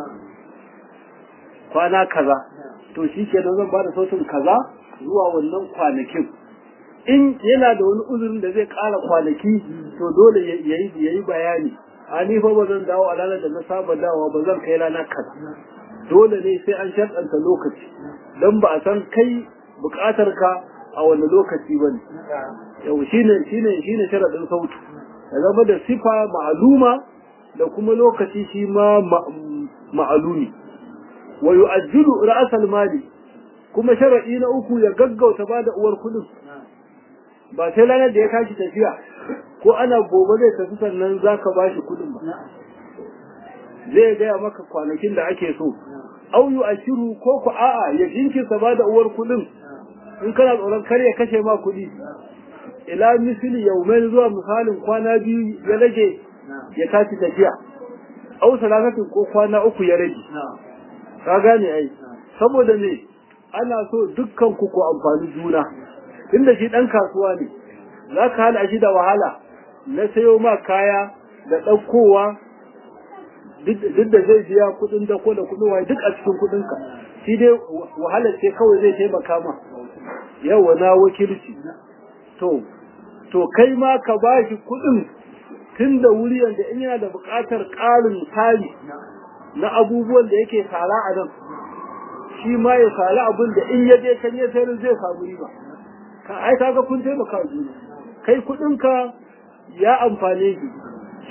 kwana kaza to shi ke zan ba da sautin kaza zuwa wannan kwanakin in yana da wani uzurin da zai ƙara kwanaki to dole ya yi bayani a ni fa ba zan dawo a ranar da na saba dawowa ba zan kai rana kaza dole ne sai an sharɗanta lokaci don ba a san kai buƙatar ka a wani lokaci ba ne yau shine shine shine sharaɗin sautu ya zama da sifa ma'aluma da kuma lokaci shi ma ma'alumi wa yu'ajjilu ra'sal mali kuma sharadi na uku ya gaggauta bada uwar kudin ba sai ranar da ya tashi tafiya ko ana gobe zai tafi sannan zaka bashi kudin ba zai gaya maka kwanakin da ake so au yu'ashiru ko ku a'a ya jinkirta bada uwar kudin in kana tsoron kar ya kashe ma kudi ila misali yaumain zuwa misalin kwana biyu ya rage ya tashi tafiya au salatatin ko kwana uku ya rage ka gane ai saboda ne ana so dukkan ku ku amfani juna inda shi dan kasuwa ne za ka hana shi da wahala na sayo ma kaya da ɗaukowa duk da zai biya kuɗin dako da kuɗin waye duk a cikin kuɗinka shi dai wahalar ce kawai zai taimaka ma yawa na wakilci to to kai ma ka ba shi kuɗin tun da wuri yanda in yana da buƙatar ƙarin tari na abubuwan da yake sara a nan shi ma ya sari abin da in ya je kan ya sayar zai samu riba ka ai kaga kun taimaka juna kai kuɗinka ya amfane shi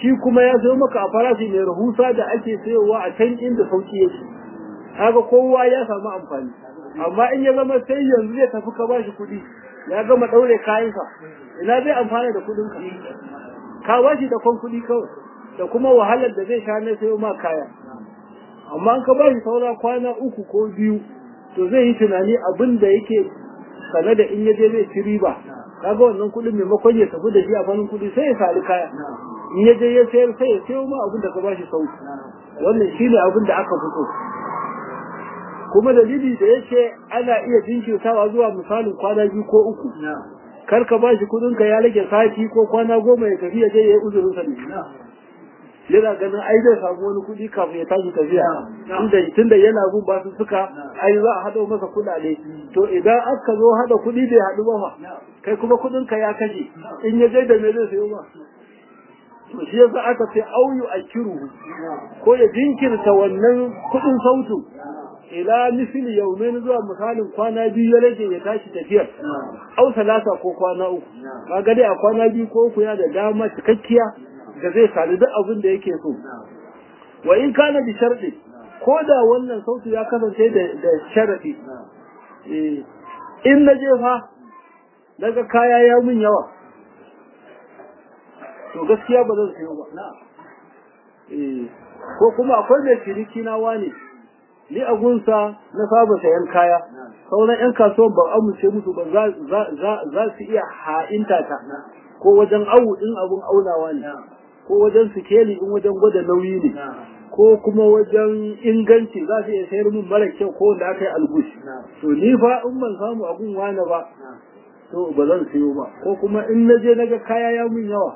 shi kuma ya sayo maka a farashi mai rahusa da ake sayowa a can inda sauki yake kaga kowa ya samu amfani amma in ya zama sai yanzu zai tafi ka bashi kuɗi ya gama ɗaure kayansa ina zai amfana da kuɗin ka ka bashi da kwan kuɗi kawai da kuma wahalar da zai sha na sayo ma kaya amma an ka bashi saura kwana uku ko biyu to zai yi tunani abin da yake sane da in ya je zai ci riba kaga wannan kuɗin maimakon ya tafi da shi a fannin kuɗi sai ya sari kaya in ya je ya sayar sai ya sayo ma abin da ka bashi sauki wannan shine abin da aka fito kuma dalili da yake ana iya jinkirtawa zuwa misalin kwana biyu ko uku kar ka bashi kuɗin ka ya rage sati ko kwana goma ya tafi ya je ya yi uzurin sa ne yana ganin ai zai samu wani kuɗi kafin ya tashi tafiya tunda tunda yana bin basu suka ai za a haɗo masa kuɗaɗe to idan aka zo haɗa kuɗi bai haɗu ba fa kai kuma kuɗin ka ya kashe in ya je da me zai sayo ba to shi yasa aka ce auyu akiruhu ko ya jinkirta wannan kuɗin sautu ila misli yaumin zuwa misalin kwana biyu ya rage ya tashi tafiyar au salasa ko kwana uku kaga dai a kwana biyu ko uku yana da dama cikakkiya da zai sami duk abin da yake so wa in kana bi sharɗi ko da wannan sautu ya kasance da sharaɗi in na je fa daga kaya ya mun yawa to gaskiya ba zan sayo ba ko kuma akwai mai ciniki na wani ni a gunsa na saba sayan kaya sauran 'yan kasuwan ban amince musu ba za su iya ha'inta ta ko wajen awu in abun aunawa ne ko wajen sikeli in wajen gwada nauyi ne ko kuma wajen inganci za su iya sayar min mara kyau ko wanda aka yi algushi to ni fa in ban samu abun wani ba to ba zan siyo ba ko kuma in na je naga kaya ya mun yawa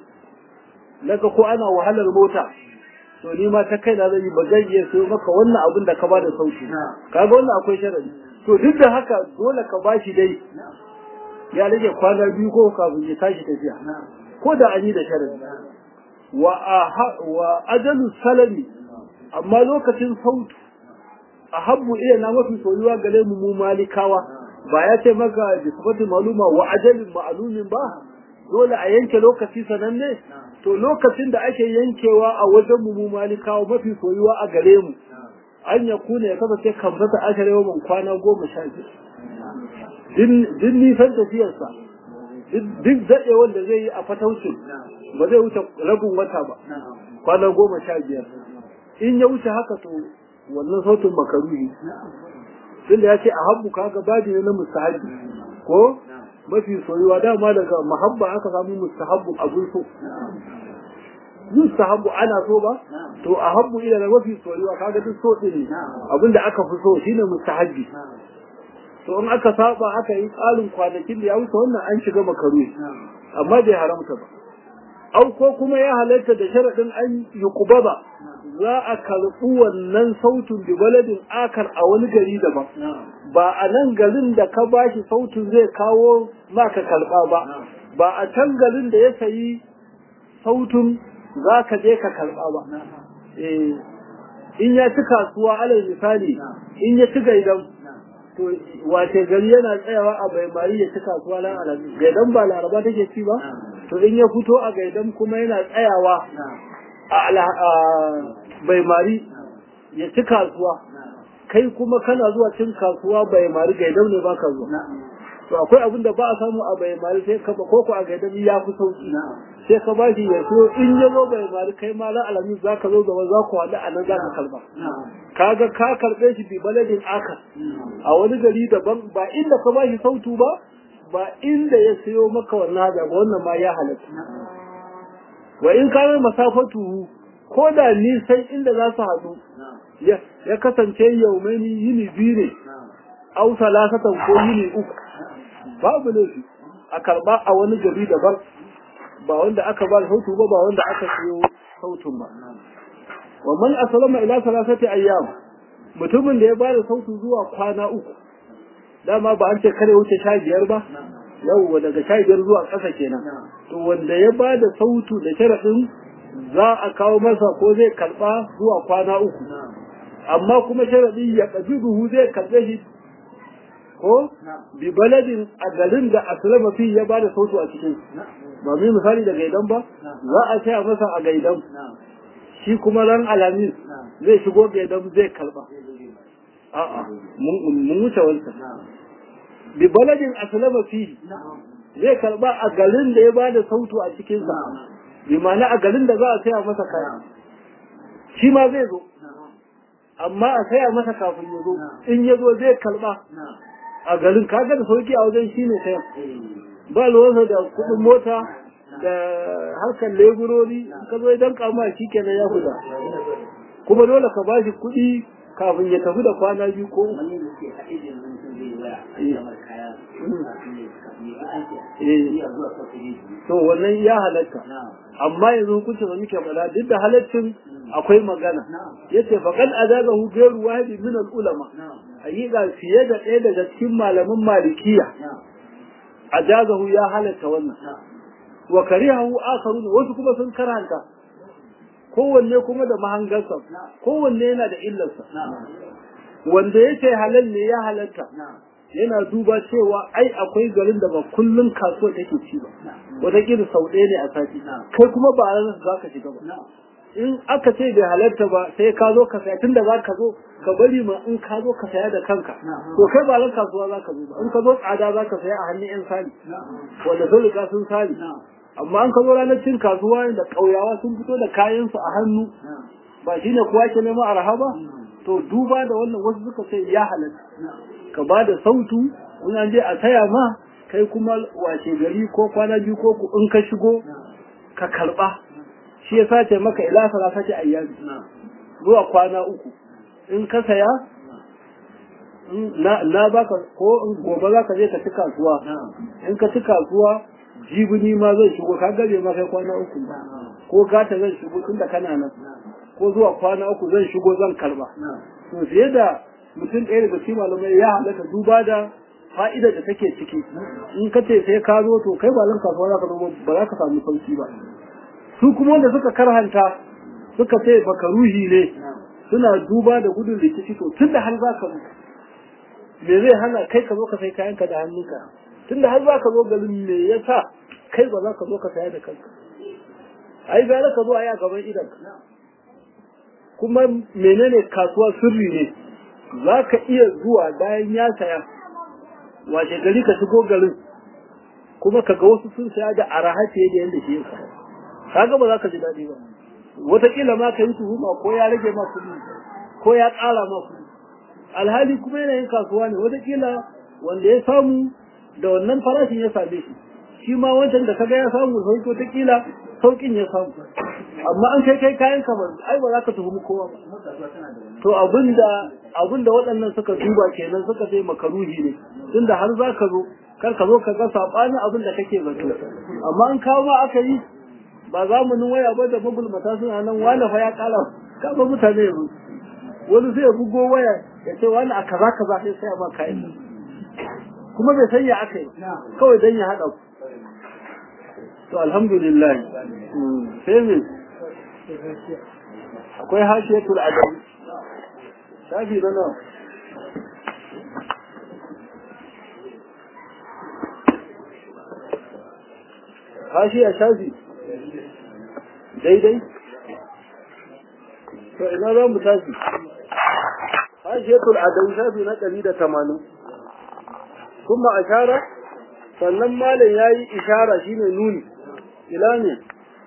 naga ko ana wahalar mota to ni ma ta kai na zan yi ba zan iya siyo maka wannan abin da ka bada sauki kaga wannan akwai sharadi to duk da haka dole ka bashi dai ya rage kwana biyu ko kafin ya tashi tafiya ko da an yi da sharadi wa wa ajalu salami amma lokacin sautu a habbu iya na mafi soyuwa gare mu mu malikawa ba ya ce maka bi sifatin maluma wa ajalin ma'lumin ba dole a yanke lokaci sananne to lokacin da ake yankewa a wajen mu mu malikawa mafi soyuwa a gare mu an ya kuna ya kasance kamfata ashar yawan kwana goma sha biyu din nisan tafiyarsa duk daɗewar da zai yi a fataucin ba zai wuce rabin wata ba kwana goma sha biyar in ya wuce haka to wannan sautin makaruhi tunda ya ce a habbu kaga babi ne na mustahabbi ko mafi soyuwa dama daga mahabba aka samu mustahabbu abun so mustahabbu ana so ba to a habbu ila da mafi soyuwa kaga duk so din abinda aka fi so shine mustahabbi to in aka saba aka yi tsarin kwanakin da ya wuce wannan an shiga makaruhi amma bai haramta ba au ko kuma ya halatta da sharaɗin an yi kubaba za a karɓi wannan sautin bi baladin akar a wani gari daban ba a nan garin da ka bashi sautin zai kawo maka karɓa ba ba a can garin da ya sayi sautin za ka je ka karɓa ba in ya ci kasuwa alal misali in ya ci gaidan to wace gari yana tsayawa a baimari ya ci kasuwa lan alabi gaidan ba laraba take ci ba to in ya fito a gaidan kuma yana tsayawa a baimari ya ci kasuwa kai kuma kana zuwa cin kasuwa baimari gaidan ne baka zuwa to akwai abin da ba a samu a baimari sai ka ko ko a gaidan ya fi sauki sai ka ba shi ya so in ya zo baimari kai ma la alamin za ka zo gaba za ku haɗu a nan za ka kalba kaga ka karɓe shi bi baladin aka a wani gari daban ba inda ka ba shi sautu ba ba inda ya sayo maka wannan haja ba wannan ma ya halatta wa in kana masafatu ko da nisan inda za su haɗu ya kasance yaumani yini biyu ne au salasatan ko yini uku babu laifi a karɓa a wani gari daban ba wanda aka ba sautu ba ba wanda aka siyo sautun ba wa man aslama ila salasati ayyam mutumin da ya bada sautu zuwa kwana uku dama ba an ce kare wuce sha biyar ba yau daga sha biyar zuwa ƙasa kenan to wanda ya bada sautu da sharaɗin za a kawo masa ko zai karɓa zuwa kwana uku amma kuma sharaɗi ya ƙabi duhu zai karɓe shi ko bi baladin a garin da aslama fi ya bada sautu a cikin ba mu misali da gaidan ba za a saya masa a gaidan shi kuma ran alamis zai shigo gaidan zai karba a'a mun wuce wancan bi baladin aslama fihi zai karba a garin da ya bada sautu a cikin sa bi ma'ana a garin da za a saya masa kaya shi ma zai zo amma a saya masa kafin ya zo in ya zo zai karba a garin kaga da sauki a wajen shi ne sayan ba ruwansa da kuɗin mota da harkar leburori ka zo idan kama shi kenan ya huda kuma dole ka bashi kuɗi kafin ya tafi da kwana biyu ko to wannan ya halatta amma yanzu hukuncin da muke faɗa duk da halaccin akwai magana yace faqad azabahu ghayru wahid min al-ulama hakika fiye da ɗaya daga cikin malaman malikiya ajazahu ya halatta wannan wa karihahu akharun wasu kuma sun karanta kowanne kuma da mahangarsa kowanne yana da illarsa wanda yake halal ne ya halatta yana duba cewa ai akwai garin da ba kullun kasuwa take ci ba wataƙila sau ɗaya ne a sati kai kuma ba a za ka shiga ba in aka ce bai halarta ba sai ka zo ka saya tunda za ka zo ka bari ma in ka zo ka saya da kanka to kai ba ran kasuwa za ka zo ba in ka zo tsada za ka saya a hannun yan sali wanda sun riga sun sali amma an ka zo ranar cin kasuwa da ƙauyawa sun fito da kayansu a hannu ba shine kowa ke nema arha ba to duba da wannan wasu suka ce ya halatta ka ba da sautu in an je a taya ma kai kuma wace gari ko kwana biyu ko in ka shigo ka karba shi ya sace maka ila salasati ayyami zuwa kwana uku in ka saya na baka ko in gobe za ka je ka ci kasuwa in ka ci kasuwa jibini ma zai shigo ka gabe ma kai kwana uku ko gata zan shigo tun da kana nan ko zuwa kwana uku zan shigo zan karba to fiye da mutum ɗaya daga cikin malamai ya halatta duba da fa'idar da take ciki in ka ce sai ka zo to kai ba lan kasuwa za ka zo ba za ka samu sauki ba su kuma wanda suka karhanta suka ce baka ruhi ne suna duba da gudun rikici to tun da har za ka zo me zai hana kai ka zo ka sai kayanka da hannunka tun da har za ka zo garin me yasa kai ba za ka zo ka saya da kanka ai gara ka zo a yi a gaban idan kuma menene kasuwa sirri ne za ka iya zuwa bayan ya saya wace gari ka shigo garin kuma ka ga wasu sun saya da araha fiye da yadda shi ya saya kaga ba za ka ji daɗi ba wataƙila ma ka yi tuhuma ko ya rage ma kuɗi ko ya ƙara ma kuɗi alhali kuma yanayin kasuwa ne wataƙila wanda ya samu da wannan farashin ya same shi shi ma wancan da kaga ya samu sauki wataƙila sauƙin ya samu amma an kai kai kayan kamar ai ba za ka tuhumi kowa ba to abinda abinda waɗannan suka duba kenan suka sai makaruhi ne tunda har za ka zo kar ka zo ka ga sabanin abin da kake zato amma an kawo ma aka yi ba zamanin waya ba da magulmata suna nan wani fa ya kala kafa mutane yanzu wani sai ya bugo waya ya ce wani a kaza kaza sai sai ma kayan kuma bai san ya aka yi kawai dan ya haɗa ku to alhamdulillah sai me akwai hashiyatul adab shafi na nawa hashiya shafi daidai to ina za mu tashi hashiyatul adab shafi na ɗari da tamanin kuma ashara sannan malam ya yi ishara shine nuni ila ne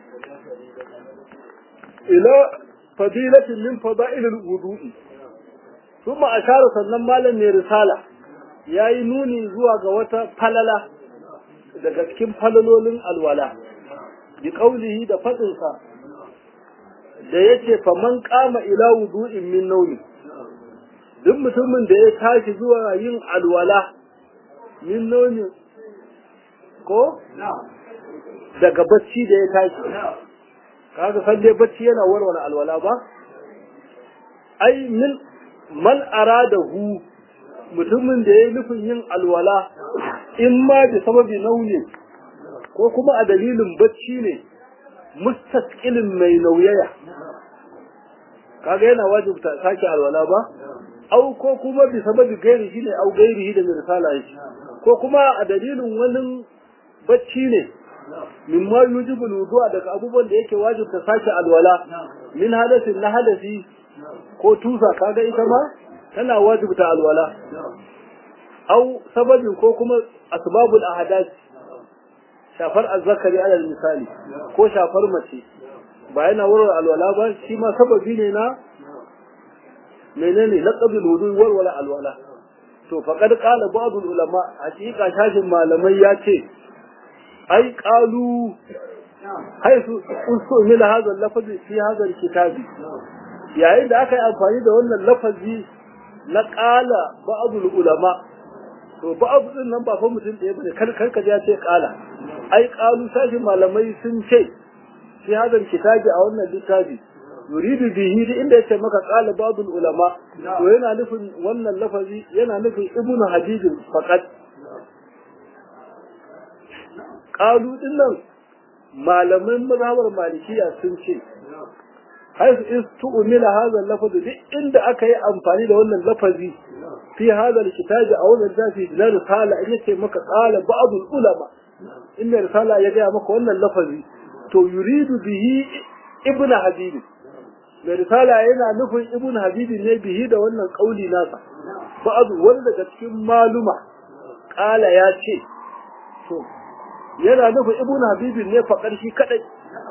ila fadilatin min fada'ilil wudu'i kuma ashara sannan malam ne risala yayi nuni zuwa ga wata falala daga cikin falalolin alwala bi qaulihi da fadin sa da yace faman qama ila wudu'in min nawmi duk mutumin da ya tashi zuwa yin alwala min nawmi ko daga bacci da ya tashi kaga san dai bacci yana warware alwala ba ai min man aradahu mutumin da ya yi nufin yin alwala in ma da sababi nauyi ko kuma a dalilin bacci ne mustaqilin mai nauyaya kaga yana wajibta sake alwala ba au ko kuma bi sababi gairi shi ne au gairi da mirsala shi ko kuma a dalilin wani bacci ne mimma yujibu wudu'a daga abubuwan da yake wajibta sake alwala min hadasin na hadasi ko tusa kaga ita ma tana wajibta alwala au sababin ko kuma asbabul ahadath shafar azzakari alal misali ko shafar mace ba yana wurin alwala ba shi ma sababi ne na menene na qabil wudu warwala alwala to faqad qala ba'dul ulama hakika shashin malamai ya ce ai qalu haisu usmila hadha al-lafzi fi hadha al-kitabi yayin da aka yi amfani da wannan lafazi na qala ba'dul ulama to ba'd din nan ba fa mutum ɗaya bane kar kar ka ya ce qala ai qalu shashin malamai sun ce fi hadha al-kitabi a wannan littafi yuridu bihi da inda yace maka qala ba'dul ulama to yana nufin wannan lafazi yana nufin ibnu hadid faqat qalu dinnan malaman mazhabar malikiya sun ce haisu istu'mila hadha al-lafz duk inda aka yi amfani da wannan lafazi fi hadha al-kitabi aw al-zafi na risala in yace maka qala ba'dul ulama inda risala ya ga maka wannan lafazi to yuridu bihi ibnu hadid mai risala yana nufin ibn habibi ne bihi da wannan kauli nasa ba'adu wani daga cikin maluma kala ya ce to yana nufin ibn habibi ne faƙar shi kadai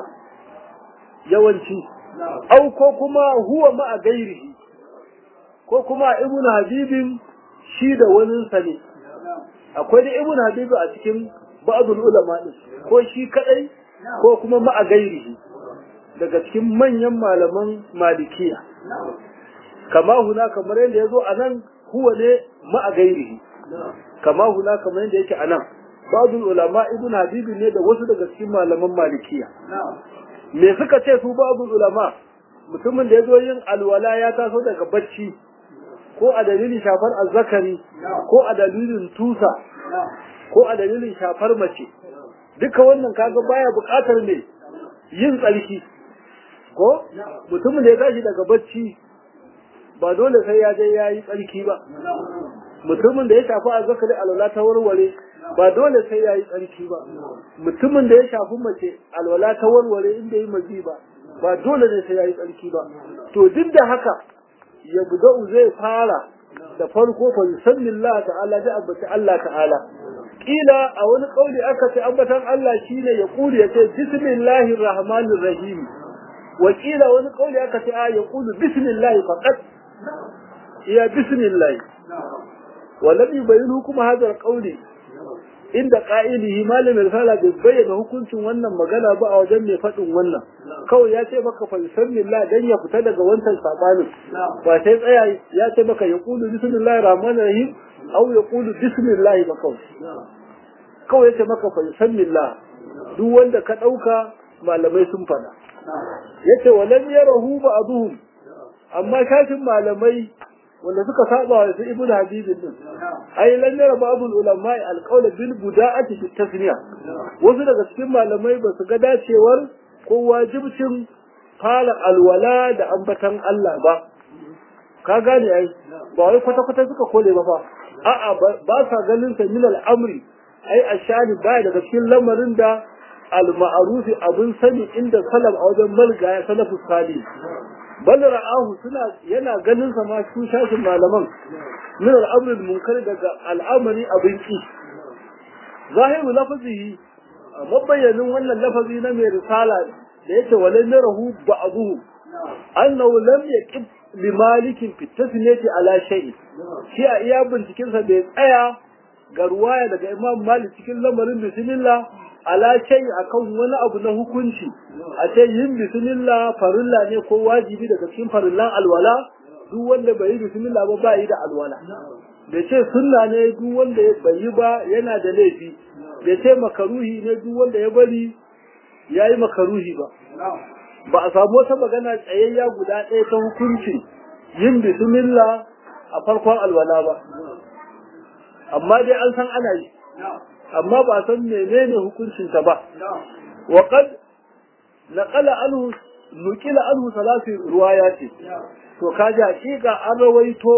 yawanci au ko kuma huwa ma a gairihi ko kuma ibn habibin shi da waninsa ne akwai da ibn habibi a cikin ba'adul ulama din ko shi kadai ko kuma ma a gairihi daga cikin manyan malaman malikiya kama huna kamar yadda ya zo a nan huwa ne ma'a gairihi kama huna kamar yadda yake a nan ba'dul ulama ibn habibi ne da wasu daga cikin malaman malikiya me suka ce su ba'dul ulama mutumin da ya zo yin alwala ya taso daga bacci ko a dalilin shafar azzakari ko a dalilin tusa ko a dalilin shafar mace duka wannan kaga baya buƙatar ne yin tsarki ko mutumin da ya tashi daga bacci ba dole sai ya je ya yi tsarki ba mutumin da ya shafi azzakari alwala ta warware ba dole sai ya yi tsarki ba mutumin da ya shafi mace alwala ta warware inda yi mazi ba ba dole ne sai ya yi tsarki ba to duk da haka ya buda'u zai fara da farko fa yusallillahi ta'ala da abbati Allah ta'ala kila a wani kauli aka ce ambatan Allah shine ya kuli ya ce bismillahir rahmanir rahim wakila wani kauli aka ce a ya kulu bismillah faqat ya bismillah walam yubayinu kuma hadar kauli inda qa'ilihi malamin risala bai bayyana hukuncin wannan magana ba a wajen mai faɗin wannan kawai ya ce maka fa bismillah dan ya fita daga wancan sabanin ba sai tsaya ya ce maka ya kulu bismillahir rahmanir rahim aw ya kulu bismillah ba kawai kawai ya ce maka fa bismillah duk wanda ka ɗauka malamai sun faɗa yace walam yarahu ba'dhum amma kafin malamai wanda suka saba wa su ibnu habib din ai lan yara ba'dul ulama alqawl bil buda'ati fi tasniya wasu daga cikin malamai ba su ga dacewar ko wajibcin fara alwala da ambatan Allah ba ka gane ai ba wai kwata kwata suka kole ba fa a'a ba sa ganin sa min al'amri ai ashani ba daga cikin lamarin da al-ma'rufi abun sani inda salaf a wajen malga ya salafu salih bal ra'ahu suna yana ganin sa ma su shashin malaman min al-amr al-munkar daga al'amari abin ki zahiru lafazihi mabayyanin wannan lafazi na mai risala da yake walan yarahu ba'duhu annahu lam yaqib li malikin fi tasniyati ala shay'in shi a iya binciken sa bai tsaya ga ruwaya daga imam malik cikin lamarin bismillah ala shay akan wani abu na hukunci a ce yin bismillah farilla ne ko wajibi daga cikin farillan alwala duk wanda bai yi bismillah ba ba yi da alwala da ce sunna ne duk wanda bai yi ba yana da laifi da ce makaruhi ne duk wanda ya bari ya yi makaruhi ba ba a samu wata magana tsayayya guda ɗaya ta hukunci yin bismillah a farkon alwala ba amma dai an san ana yi amma ba san menene hukuncinta ba wa qad naqala anhu nukila anhu salasi ruwayati to kaji hakika an rawaito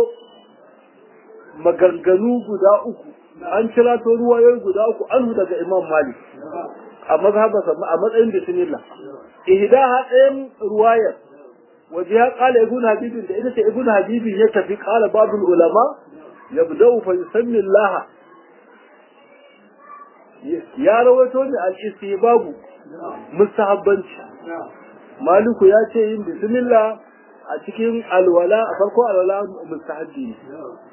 maganganu guda uku an kira to ruwayoyi guda uku anhu daga imam malik a mazhabarsa a matsayin bismillah ihdaha ɗayan ruwayar waje ya kala ibn habibin da ita ce ibn habibin ya tafi kala babul ulama yabda'u fa yusammi Allah ya rawaito ne al-istihbabu mustahabbanci maliku ya ce yin bismillah a cikin alwala a farko alwala mustahabbi ne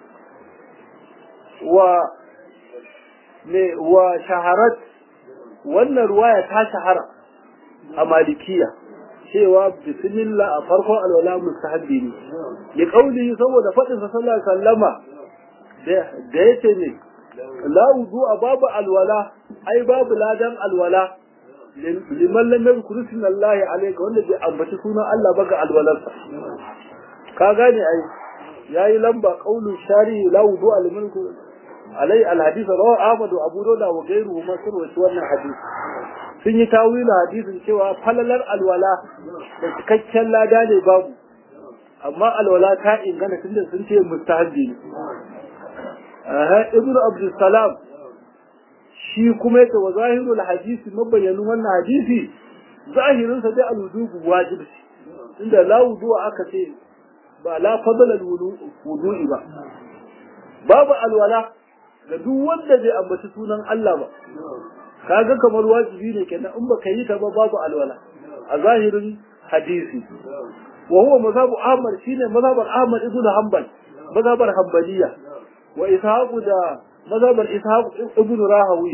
wa ne wa shaharat wannan ruwaya ta shahara a malikiya cewa bismillah a farko alwala mustahabbi ne ya kauli saboda faɗin sa sallallahu alaihi wasallama da yace ne la wudu babu alwala ai babu ladan alwala liman lam yadhkur ismallahi alayka wanda bai ambaci sunan Allah ba ga alwalarsa ka gane ai yayi lamba qaulu shari la wudu liman alai alhadith rawa Ahmad wa Abu Dawud wa ghayruhu ma sun wasu wannan hadisi sun yi tawila hadisin cewa falalar alwala da cikakken lada ne babu amma alwala ta ingana tunda sun ce mustahabbi ne aha ibnu abdul salam shi kuma yake wa zahirul hadisi mabayyanin wannan hadisi zahirin sa dai alwudu wajibi inda la wudu aka ce ba la fadala wudu'i ba babu alwala ga duk wanda bai ambaci sunan Allah ba kaga kamar wajibi ne kenan in baka yi ta ba babu alwala a zahirin hadisi wa huwa mazhabu ahmad shine mazhabar ahmad ibn hanbal mazhabar hanbaliya wa ishaq da mazhabar ishaq ibn rahawi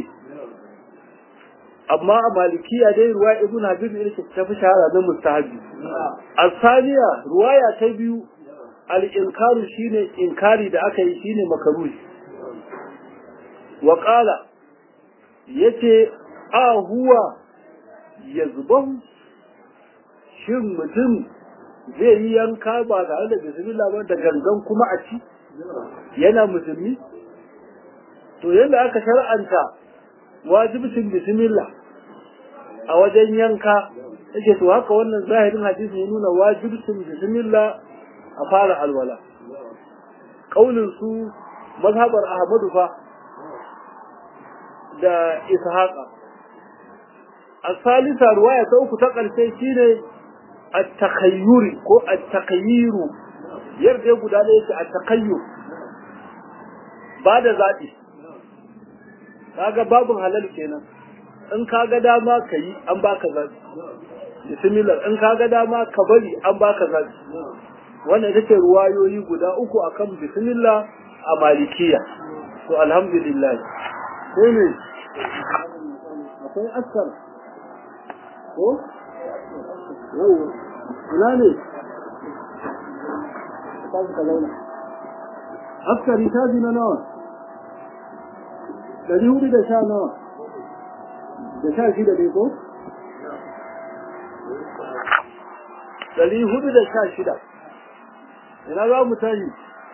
amma a malikiya dai ruwa ibn habib ne ta fi shahara da mustahabi asaniya ruwaya ta biyu al-inkaru shine inkari da aka yi shine makaruhi wa qala yace a huwa yazbahu shin mutum zai yi yanka ba tare da bismillah ba da gangan kuma a ci yana musulmi to yadda aka shar'anta wajibcin bismillah a wajen yanka yake to haka wannan zahirin hadisi ya nuna wajibcin bismillah a fara alwala kaulin su mazhabar ahmadu fa da ishaqa الثالثة رواية أخرى تقل شيء التخير كو التخيير يرجع يقول عليه التخير بعد ذاتي kaga babun halal kenan in kaga dama kayi an baka zabi bismillah in kaga dama ka bari an baka zabi wannan ita ce ruwayoyi guda uku akan bismillah a malikiya to alhamdulillah sai ne akwai askar ko yau ina ne ta ka zauna askari ta na nawa dari hudu da sha nawa da sha shida ne ko dari hudu da sha shida ina za mu tashi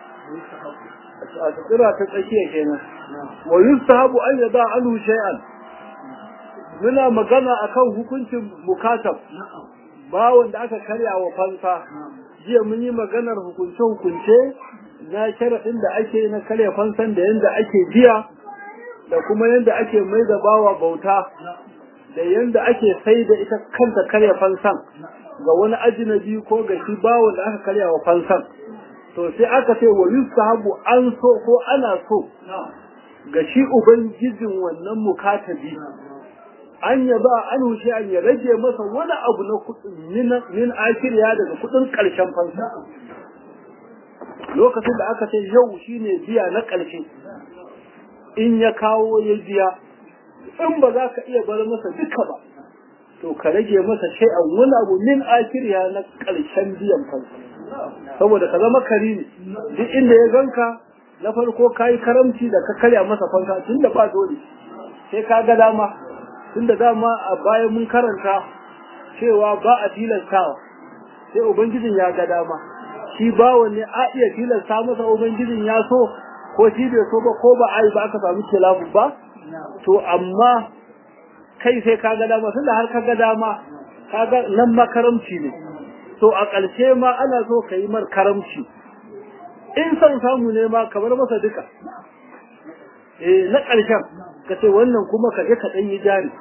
a tsira ta tsakiya kenan wa yustahabu an yada anhu shay'an muna magana akan hukuncin mukatab bawon da aka karya wa fansa jiya mun yi maganar hukunce hukunce na sharaɗin da ake na karya fansan da yadda ake jiya da kuma yadda ake mai da bawa bauta da yadda ake sai da ita kanta karya fansan ga wani ajinabi ko ga shi bawon da aka karya wa fansan to sai aka ce wa yustahabu an so ko ana so ga shi ubangijin wannan mukatabi an ya ba an hushe an ya rage masa wani abu na kudin min akiriya daga kudin karshen fansa lokacin da aka ce yau shine biya na karshe in ya kawo ya biya in ba za ka iya bar masa duka ba to ka rage masa shay'an wani abu min akiriya na karshen biyan fansa saboda ka zama karimi duk inda ya ganka na farko kayi karamci da ka karya masa fansa tunda ba dole sai ka ga dama tunda dama a baya mun karanta cewa ba a tilastawa sai ubangijin ya ga dama shi bawa ne a iya tilasta masa ubangijin ya so ko shi bai so ba ko ba ai ba aka samu kilafu ba to amma kai sai ka ga dama tunda har ka ga dama kaga nan makaramci ne to a ƙarshe ma ana so ka yi mar karamci in son samu ne ma kamar masa duka eh na ƙarshen ka ce wannan kuma ka je ka ɗan yi jari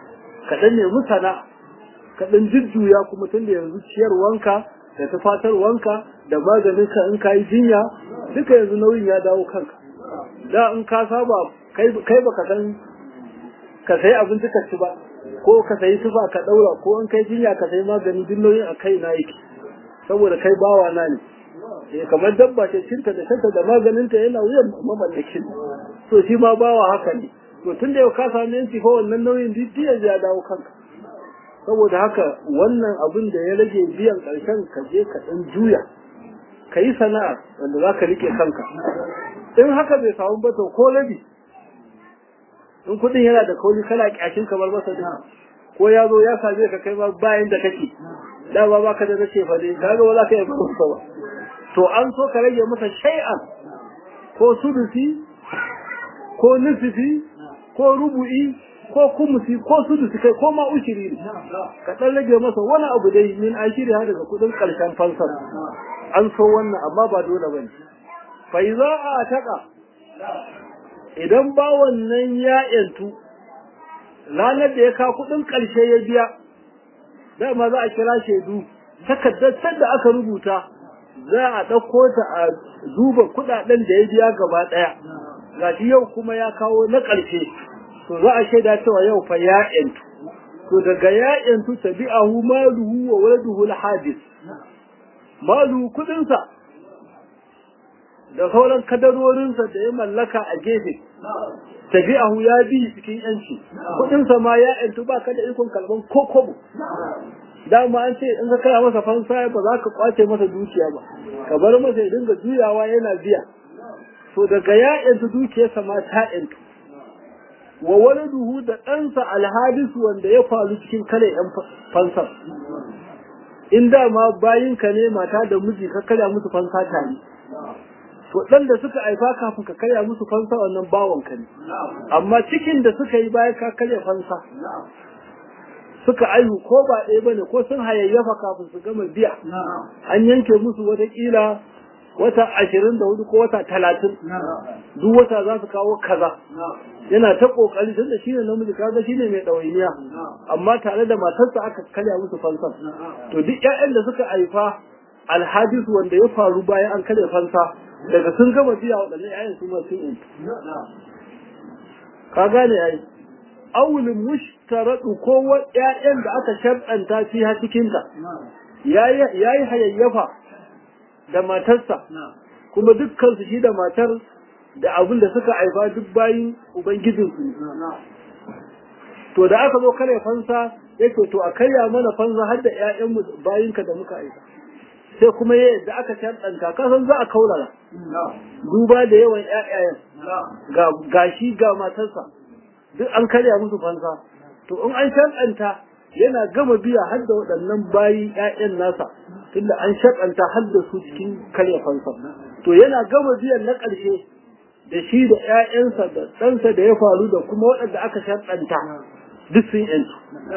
ka dan nemi sana'a ka dan jujjuya kuma tun da yanzu ciyarwanka da tufatarwanka da maganin ka in ka yi jinya duka yanzu nauyin ya dawo kanka da in ka saba kai baka san ka sayi abinci ka ci ba ko ka sayi tufa ka daura ko in kai jinya ka sayi magani duk nauyin a kai na yake saboda kai bawa na ne eh kamar dabba ce cinta da shanta da maganinta yana wuyan mamallakin to shi ma bawa haka ne to tun da yau ka sami yanci ko wannan nauyin duk ya dawo kanka saboda haka wannan abin da ya rage biyan ƙarshen ka je ka ɗan juya ka yi sana'a wanda za ka rike kanka in haka bai samu ba to ko rabi in kuɗin yana da kauli kana ƙyashin kamar masa da ko ya zo ya same ka kai ma bayan da kake da ba baka da nace fa dai kaga ba za ka yi ba ba to an so ka rage masa shay'an ko sudusi ko nufifi ko rubu'i ko kumusi ko sudusi kai ko ma ushiri ne ka dan rage masa wani abu dai min ashiri ha daga kudin karshen fansar an so wannan amma ba dole bane fa iza a taka idan ba wannan ya yantu ranar da ya ka kudin karshe ya biya dama za a kira shaidu takardar da aka rubuta za a ɗauko ta a duba kuɗaɗen da ya biya gaba ɗaya gashi yau kuma ya kawo na ƙarshe to za a shaida cewa yau fa ya ƴantu to daga ya ƴantu tabi'ahu maluhu wa waladuhu al-hadis maluhu kuɗinsa da sauran kadarorinsa da ya mallaka a gefe tabi'ahu ya bi cikin yanci kuɗinsa ma ya ƴantu ba ka da ikon kalban ko kobo dama an ce in ka kaya masa fansa ba za ka kwace masa dukiya ba ka bar masa ya dinga juyawa yana biya to daga ya'yantu dukiyarsa ma ta ƴantu wa waladuhu da ɗansa alhadisu wanda ya faru cikin kare ƴan fansar in dama bayinka ne mata da miji ka karya musu fansa tare to ɗan da suka haifa kafin ka karya musu fansa wannan bawanka ne amma cikin da suka yi bayan ka karya fansa suka aihu ko ba ɗaya bane ko sun hayayyafa kafin su gama biya an yanke musu watakila wata ashirin da hudu ko wata talatin duk wata za su kawo kaza yana ta kokari tunda shi ne namiji kaga shi ne mai ɗawainiya amma tare da matarsa aka karya musu fansa to duk ƴaƴan da suka haifa alhadis wanda ya faru bayan an karya fansa daga sun gama biya waɗannan ƴaƴan su ma sun ka gane ai awulin mushtaradu ko ƴaƴan da aka sharɗanta fi ha cikin ta yayi yayi hayayyafa da matarsa kuma dukkan su shi da matar da abin da suka haifa duk bayin ubangijin su to da aka zo kare fansa yake to a karya mana fansa har da ƴaƴan mu bayinka da muka haifa sai kuma yadda aka sharɗanta ka san za a kaurara duba da yawan ƴaƴayen ga gashi ga matarsa duk an karya musu fansa to in an sharɗanta yana gama biya har da waɗannan bayi ƴaƴan nasa tunda an sharɗanta har da su cikin karya fansa to yana gama biyan na ƙarshe da shi da ƴaƴansa da ɗansa da ya faru da kuma waɗanda aka sharɗanta duk sun ƴantu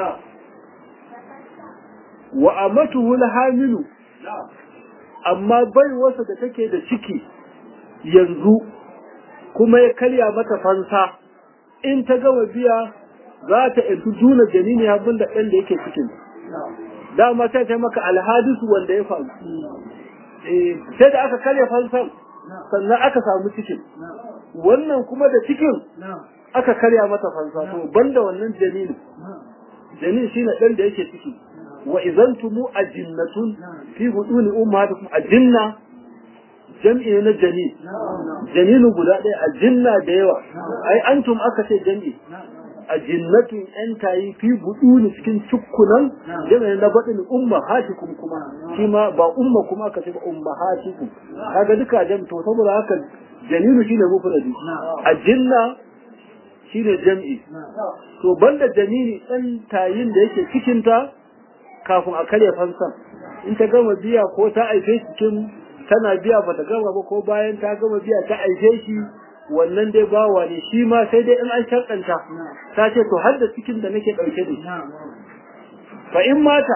wa amatuhu hamilu amma bai wasa da take da ciki yanzu kuma ya karya mata fansa in ta gama biya za ta ɗauki juna janini abin da ɗan da yake cikin dama sai ta maka alhadisu wanda ya faru sai da aka karya fansan sannan aka samu cikin wannan kuma da cikin aka karya mata fansa to banda wannan janini janin shine ɗan da yake ciki wa idan tumu ajinnatun fi buduni ummahatikum ajinna jam'i na jani janinu guda ɗaya ajinna da yawa ai antum aka ce jam'i ajinnatun yan tayi fi buduni cikin cukkunan jami'in na baɗin ummahatikum kuma shi ma ba umma kuma aka ce ba ummahatikum kaga duka jam to saboda haka janinu shine mufradi ajinna shine jam'i to banda janini ɗan tayin da yake cikin ta kafin a karya fansan in ta gama biya ko ta aife cikin tana biya ba ta gama ba ko bayan ta gama biya ta aife shi wannan dai bawa ne shi ma sai dai in an shakanta ta ce to har da cikin da nake ɗauke da shi fa in mata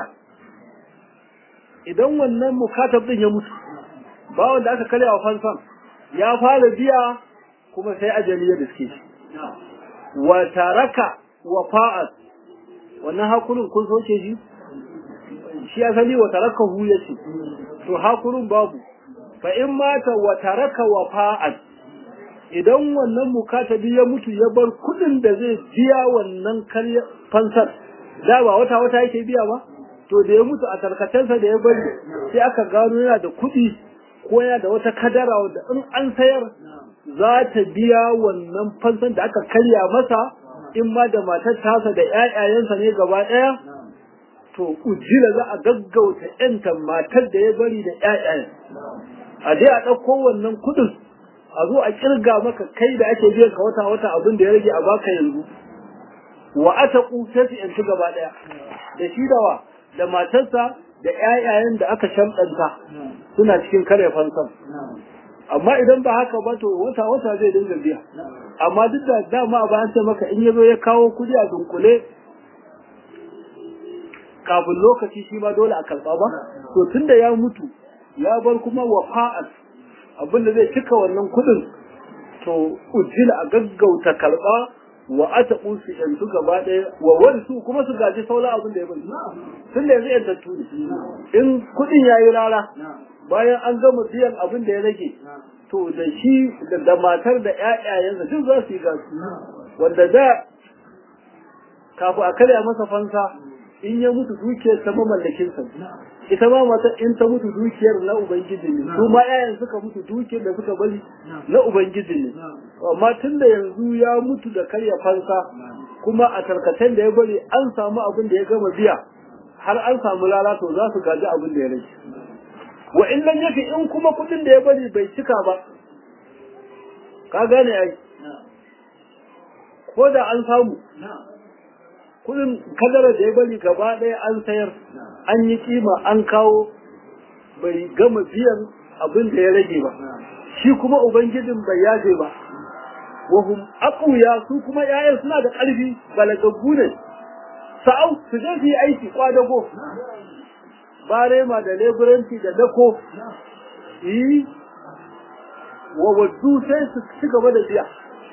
idan wannan mukatab din ya mutu bawan da aka karya wa fansan ya fara biya kuma sai ajali ya diske shi wa taraka wa fa'at wannan hakurin kun soke shi shi asali wa tarakahu yace to hakurin babu fa in mata wa taraka wafa'an idan wannan mukatabi ya mutu ya bar kudin da zai biya wannan karya fansar da ba wata wata yake biya ba to da ya mutu a tarkacensa da ya bari sai aka gano yana da kudi ko yana da wata kadara wanda in an sayar za ta biya wannan fansan da aka karya masa in ma da matar tasa da ƴaƴayensa ne gaba ɗaya to ujira za a gaggauta ƴanta matar da ya bari da ƴaƴayen a je a ɗauko wannan kuɗin a zo a kirga maka kai da ake biyan ka wata wata abin da ya rage a baka yanzu wa ata sai su yanci gaba ɗaya da shi da wa da matarsa da ƴaƴayen da aka shamɗanta suna cikin kare fansan amma idan ba haka ba to wata wata zai dinga biya amma duk da dama ba an ce maka in yazo ya kawo kudi a dunkule kafin lokaci shi ma dole a karba ba to tunda ya mutu ya bar kuma wafa'at abin da zai cika wannan kudin to ujjila a gaggauta karba wa ataqu su yanzu gaba ɗaya wa warisu kuma su gaji sauran abin da ya bari tunda yanzu yantattu ne in kudin yayi rara bayan an gama biyan abin da ya rage to da shi da matar da ƴaƴayensa duk za su yi gasu wanda da kafin a karya masa fansa in ya mutu dukiyar ta mamallakin sa ita ma matar in ta mutu dukiyar na ubangiji ne su ma ƴaƴan suka mutu dukiyar da suka bari na ubangiji ne amma tun da yanzu ya mutu da karya fansa kuma a tarkacen da ya bari an samu abin da ya gama biya har an samu lalato za su gaji abin da ya rage wa in lam yafi in kuma kudin da ya bari bai cika ba ka gane ai ko da an samu kudin kadara da ya bari gaba ɗaya an sayar an yi kima an kawo bai gama biyan abin da ya rage ba shi kuma ubangijin bai yaje ba wahum aqwiya su kuma yayan suna da ƙarfi balagaggu ne sa'au su je su yi aiki kwadago barema da leburanci da dako yi wa waddu sai su ci gaba da biya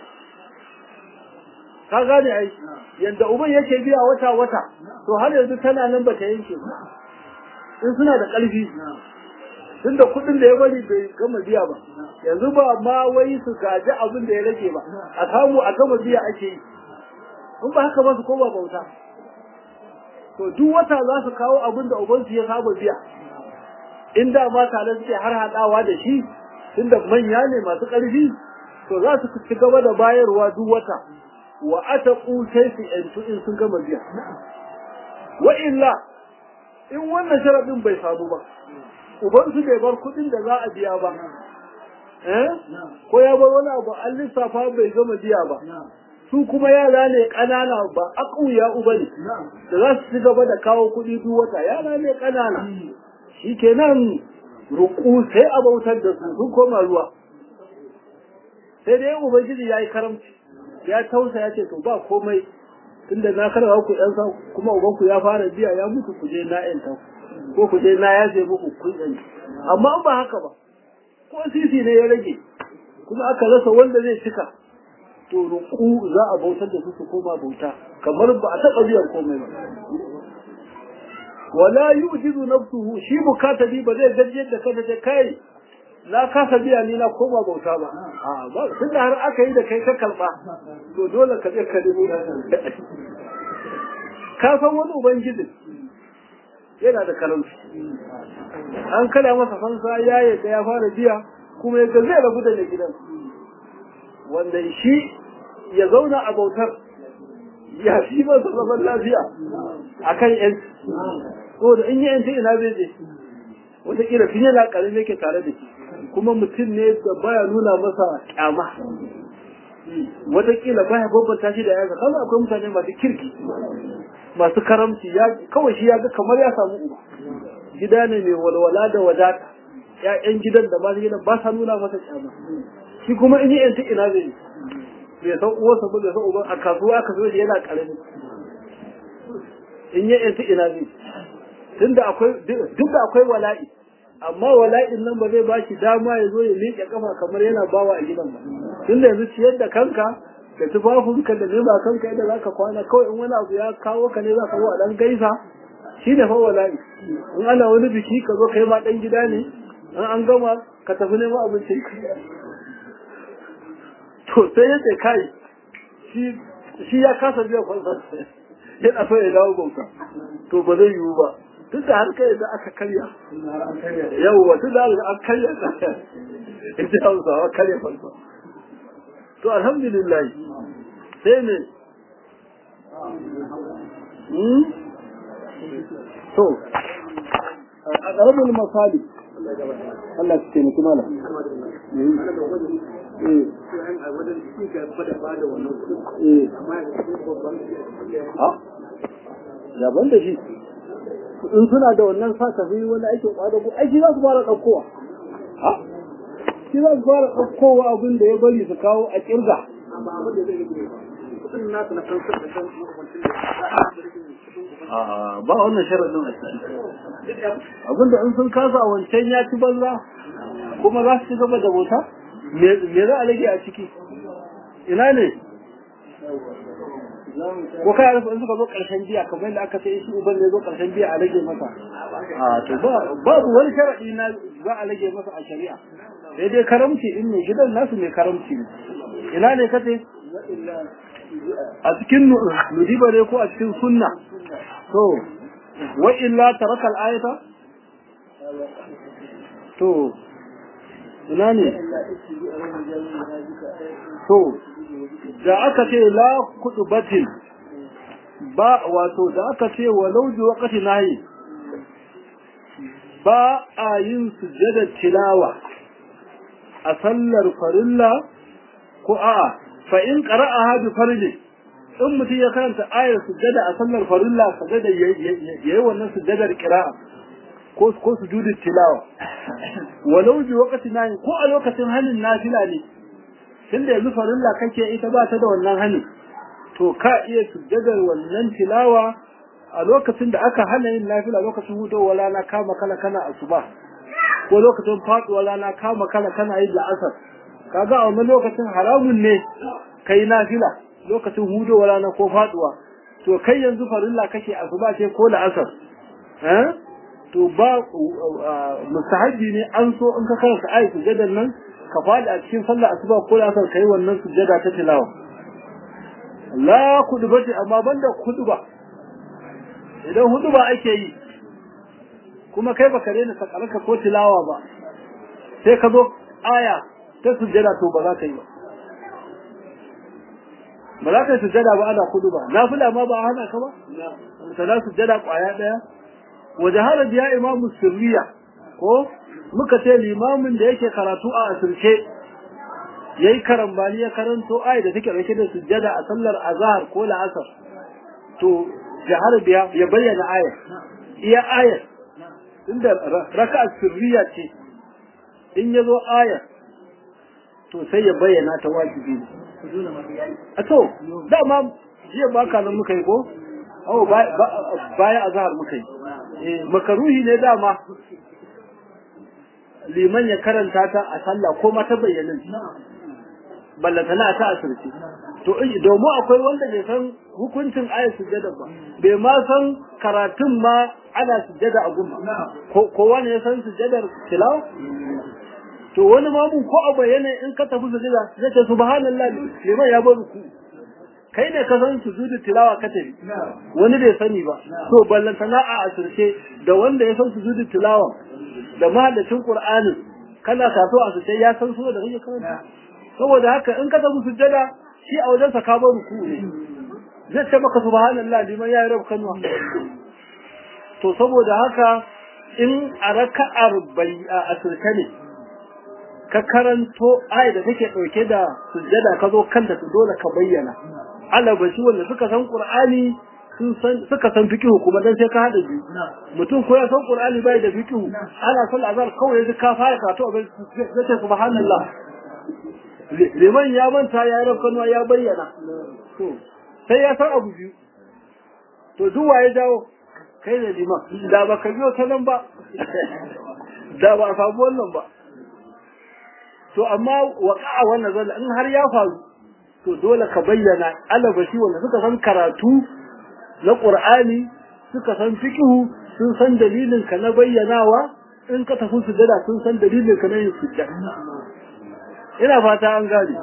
ka gane ai yanda uban yake biya wata wata to har yanzu tana nan bata yanke ba in suna da ƙarfi tunda kuɗin da ya bari bai gama biya ba yanzu ba ma wai su gaji abin da ya rage ba a samu a gama biya ake yi in ba haka ba su koma bauta to duk wata za su kawo abin da ubansu ya saba biya in da ma tare suke har haɗawa da shi tunda manya ne masu ƙarfi to za su ci gaba da bayarwa duk wata wa ataqu sai su yantu in sun gama biya wa illa in wannan sharadin bai samu ba ubansu bai bar kuɗin da za a biya ba eh ko ya bar wani abu an lissafa bai gama biya ba su kuma yara ne ƙanana ba akuya uba ne da za su ci gaba da kawo kuɗi duk wata yara ne ƙanana shi kenan ruku sai a bautar da su sun koma ruwa sai dai ubangiji ya yi karamci ya tausa ya ce to ba komai tunda na karba ku ɗan sa kuma ubanku ya fara biya ya mutu ku je na ƴan ko ku je na ya ce muku kun ƴan amma ba haka ba ko sisi ne ya rage kuma aka rasa wanda zai cika to ruku za a bautar da su su koma bauta kamar ba a taɓa biyan komai ba wala yujizu nafsuhu shi mukatabi ba zai gajiyar da kada ta kai na kasa biya ni na koma bauta ba a ba tunda har aka yi da kai ka kalba to dole ka je ka nemo ka san wani ubangiji yana da karamci an kada masa fansa ya yadda ya fara biya kuma ya zai rabu da gidan wanda shi ya zauna a bautar ya fi masa zaman lafiya a kan yanci saboda in yi yanci ina zai je wataƙila fiye na ƙarfi yake tare da shi kuma mutum ne da baya nuna masa ƙyama wataƙila baya babbanta shi da yanka kawai akwai mutane masu kirki masu karamci kawai shi ya ga kamar ya samu uba gida ne mai walwala da wadata ƴaƴan gidan da masu gidan ba sa nuna masa ƙyama shi kuma in yi yanci ina zai bai san uwarsa ba bai san uban a kasuwa aka zo shi yana ƙarami in yi yanci ina zai tunda akwai duk da akwai wala'i amma wala'in nan ba zai bashi dama ya zo ya miƙe kafa kamar yana bawa a gidan ba tunda yanzu ciyar da kanka da tufafinka da nema kanka yadda za ka kwana kawai in wani abu ya kawo ka ne za ka zo a ɗan gaisa shi ne fa wala'i in ana wani biki ka zo kai ma ɗan gida ne in an gama ka tafi neman abincin ka to sai ya ce kai shi ya kasa biya kwansa yana so ya dawo bauta to ba zai yiwu ba tun da har kai da aka karya yawwa tun da an karya ita hausawa karya kwansa to alhamdulillah sai ne to a ƙaramin misali Allah su taimaki mala Daban da shi, in suna da wannan sa tafi wani aikin ƙwadago, aiki za su fara ɗaukowa. Shi za su fara ɗaukowa abin da ya bari su kawo a ƙirga. ba wannan sharaɗin a ciki abinda in sun kasa a wancan ya ci banza kuma za su ci gaba da bauta me za a rage a ciki ina ne ko kai rufe in suka zo ƙarshen biya kamar yadda aka ce shi uban ne zo ƙarshen biya a rage masa a to babu wani sharaɗi na za a rage masa a shari'a sai dai karamci in ne gidan nasu mai karamci ne ina ne kace a cikin nudiba ne ko a cikin sunna to wa illa taraka al-ayata to ina ne to da aka ce la kutubatin ba wato da aka ce walau ji waqti nayi ba a yin sujjada tilawa a sallar farilla ko a'a fa in qara'aha bi farji in mutum ya karanta ayar sujjada a sallar farilla sujjada yayi wannan sujjadar qira'a ko ko sujudin tilawa walau bi waqti nayi ko a lokacin halin nafila ne tunda yanzu farilla kake ita ba ta da wannan hani to ka iya sujjadar wannan tilawa a lokacin da aka hana yin nafila lokacin hudowar rana kama kala kana asuba ko lokacin faduwar rana kama kala kana yin la'asar kaga a wannan lokacin haramun ne kai nafila lokacin hudowar rana ko faduwa to kai yanzu farilla kake asuba ce ko la'asar eh to ba mustahabi ne an so in ka karanta ayi sujjadar nan ka faɗi a cikin sallar asuba ko la'asar kai wannan sujjada ta tilawa la kudubati amma banda kuduba idan huduba ake yi kuma kai baka daina sakarka ko tilawa ba sai ka zo aya ta sujjada to ba za ka yi ba ba za ka yi sujjada ba ana kuduba nafila ma ba a hana ka ba sana sujjada kwaya daya wa jahara biya imamu sirriya ko muka ce limamin da yake karatu a asirce yayi karambani ya karanto ayi da take dauke da sujjada a sallar azhar ko la'asar to jahar biya ya bayyana aya iya aya inda raka'a sirriya ce in yazo aya to sai ya bayyana ta wajibi a to dama jiya ba ka nan muka yi ko awo baya azhar muka yi eh makaruhi ne dama liman ya karanta ta a sallah ko ma ta bayyana ballata na ta asirce to domin akwai wanda bai san hukuncin ayat sujjada ba bai ma san karatun ma ana sujjada a gumma ko wani ya san sujjadar tilawa to wani ma mun ko a bayyana in ka tafi sujjada zai ce subhanallah liman ya bar ku kai ne ka san sujudu tilawa ka tafi wani bai sani ba to ballanta na a asirce da wanda ya san sujudu tilawa da mahallacin qur'anin kana kaso a sujjada ya san sura da kake karanta saboda haka in ka tafi sujjada shi a wajensa ka bar ruku ne zai ce maka subhanallah liman ya rabu kanwa to saboda haka in a raka'ar bai a asirka ne ka karanto ayi da take dauke da sujjada ka zo kanta su dole ka bayyana alabashi wanda suka san qur'ani sun san suka san fiqhu kuma dan sai ka hada biyu mutum ko ya san qur'ani bai da fiqhu ana son azar kawai sai ka fara karatu abin sai ce subhanallah liman ya manta ya yi rafkanuwa ya bayyana sai ya san abu biyu to duk waye dawo kai da liman da ba ka biyo ta nan ba da ba a samu wannan ba to amma waka a wannan zalla in har ya faru to dole ka bayyana alabashi wanda suka san karatu na qur'ani suka san fiqhu sun san dalilin ka na bayyanawa in ka tafi sujada sun san dalilin ka na yin sujada ina fata an gane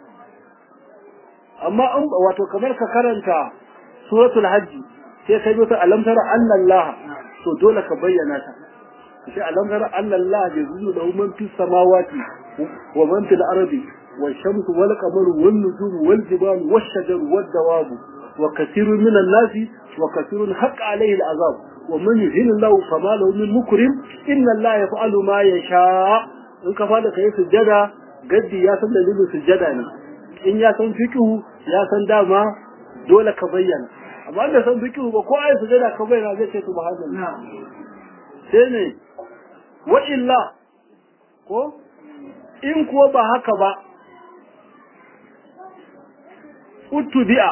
amma an wato kamar ka karanta suratul hajji sai kai ta alam tara anna allah to dole ka bayyana ta sai alam tara anna allah yazuzu lahu man fis samawati wa man fil ardi والشمس والقمر والنجوم والجبال والشجر والدواب وكثير من الناس وكثير حق عليه العذاب ومن يهين الله فما له من مكرم إن الله يفعل ما يشاء in ka fada kai sujjada gaddi ya san dalilin sujjada ne in ya san fiqhu ya san dama dole ka bayyana amma da san fiqhu ba ko ai sujjada ka bayyana zai ce subhanallah sai ne wa illa ko in kuwa ba haka ba utubi'a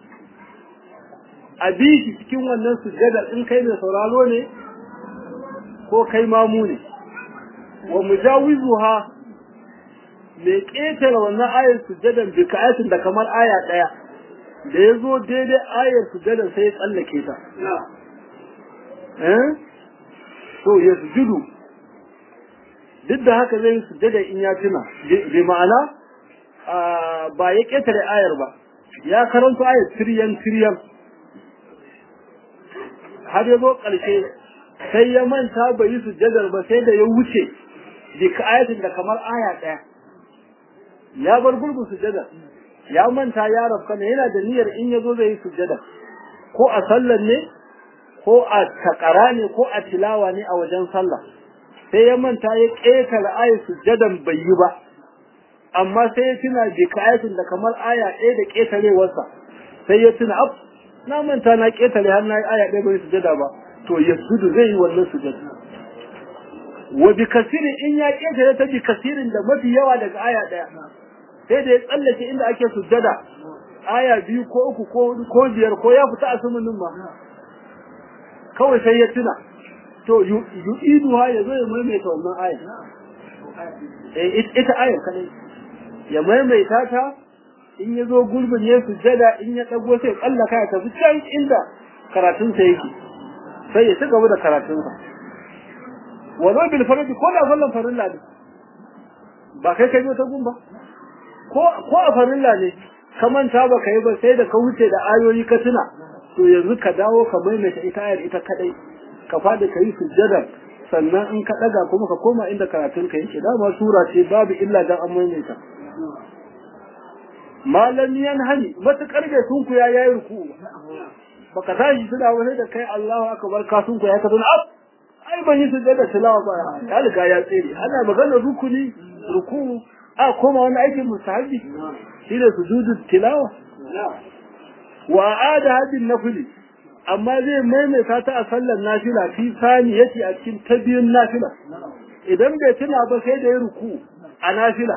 a bi shi cikin wannan sujjadar in kai mai sauraro ne ko kai mamu ne wa mujawizuha mai ƙetare wannan ayar sujjadar bi ka'atin da kamar aya ɗaya da ya zo daidai ayar sujjadar sai ya tsallake ta to ya sujudu duk da haka zai sujjada in ya tuna bi ma'ana ba ya ƙetare ayar ba ya karanta ayat tiryan tiryan har ya zo ƙarshe sai ya manta bai yi sujjadar ba sai da ya wuce bi ayatin da kamar aya ɗaya ya bar gurbin sujjadar ya manta ya rafka ne yana da niyyar in ya zo zai yi sujjada ko a sallar ne ko a takara ne ko a tilawa ne a wajen sallah sai ya manta ya ƙetare ayat sujjadan bai yi ba amma sai ya tuna bi kayatin da kamar aya ɗaya da ƙetarewarsa sai ya tuna af na manta na ƙetare har na yi aya ɗaya bai sujada ba to ya sudu zai yi wannan sujada wa bi kasirin in ya ƙetare ta bi kasirin da mafi yawa daga aya ɗaya sai da ya tsallake inda ake sujada aya biyu ko uku ko hudu ko biyar ko ya fita a sumunin ma kawai sai ya tuna to yu'iduha ya zo ya maimaita wannan aya ita ayar kadai ya maimaita ta in ya zo gurbin ya sujjada in ya ɗago sai tsallaka ya tafi can inda karatunsa yake sai ya ci gaba da karatunsa wazo bil farji ko da fallan farilla ne ba kai kai ta gun ba ko ko a farilla ne ka manta ba kai ba sai da ka wuce da ayoyi ka tuna to yanzu ka dawo ka maimaita ita ayar ita kadai ka fada ka yi sujjada sannan in ka daga kuma ka koma inda karatun ka yake dama sura ce babu illa dan an maimaita malam yan hani matukar da sun ku ya yayi ruku baka tashi tuna wani da kai Allahu akbar ka sun ku ya ka tuna ab ai ban yi sujjada tilawa ba ya riga ya tsere ana magana rukuni ruku a koma wani aikin mustahabi shi da sujudu tilawa wa ada hadin nafili amma zai maimaita ta a sallar nafila fi sani yace a cikin ta biyun nafila idan bai tuna ba sai da ya ruku a nafila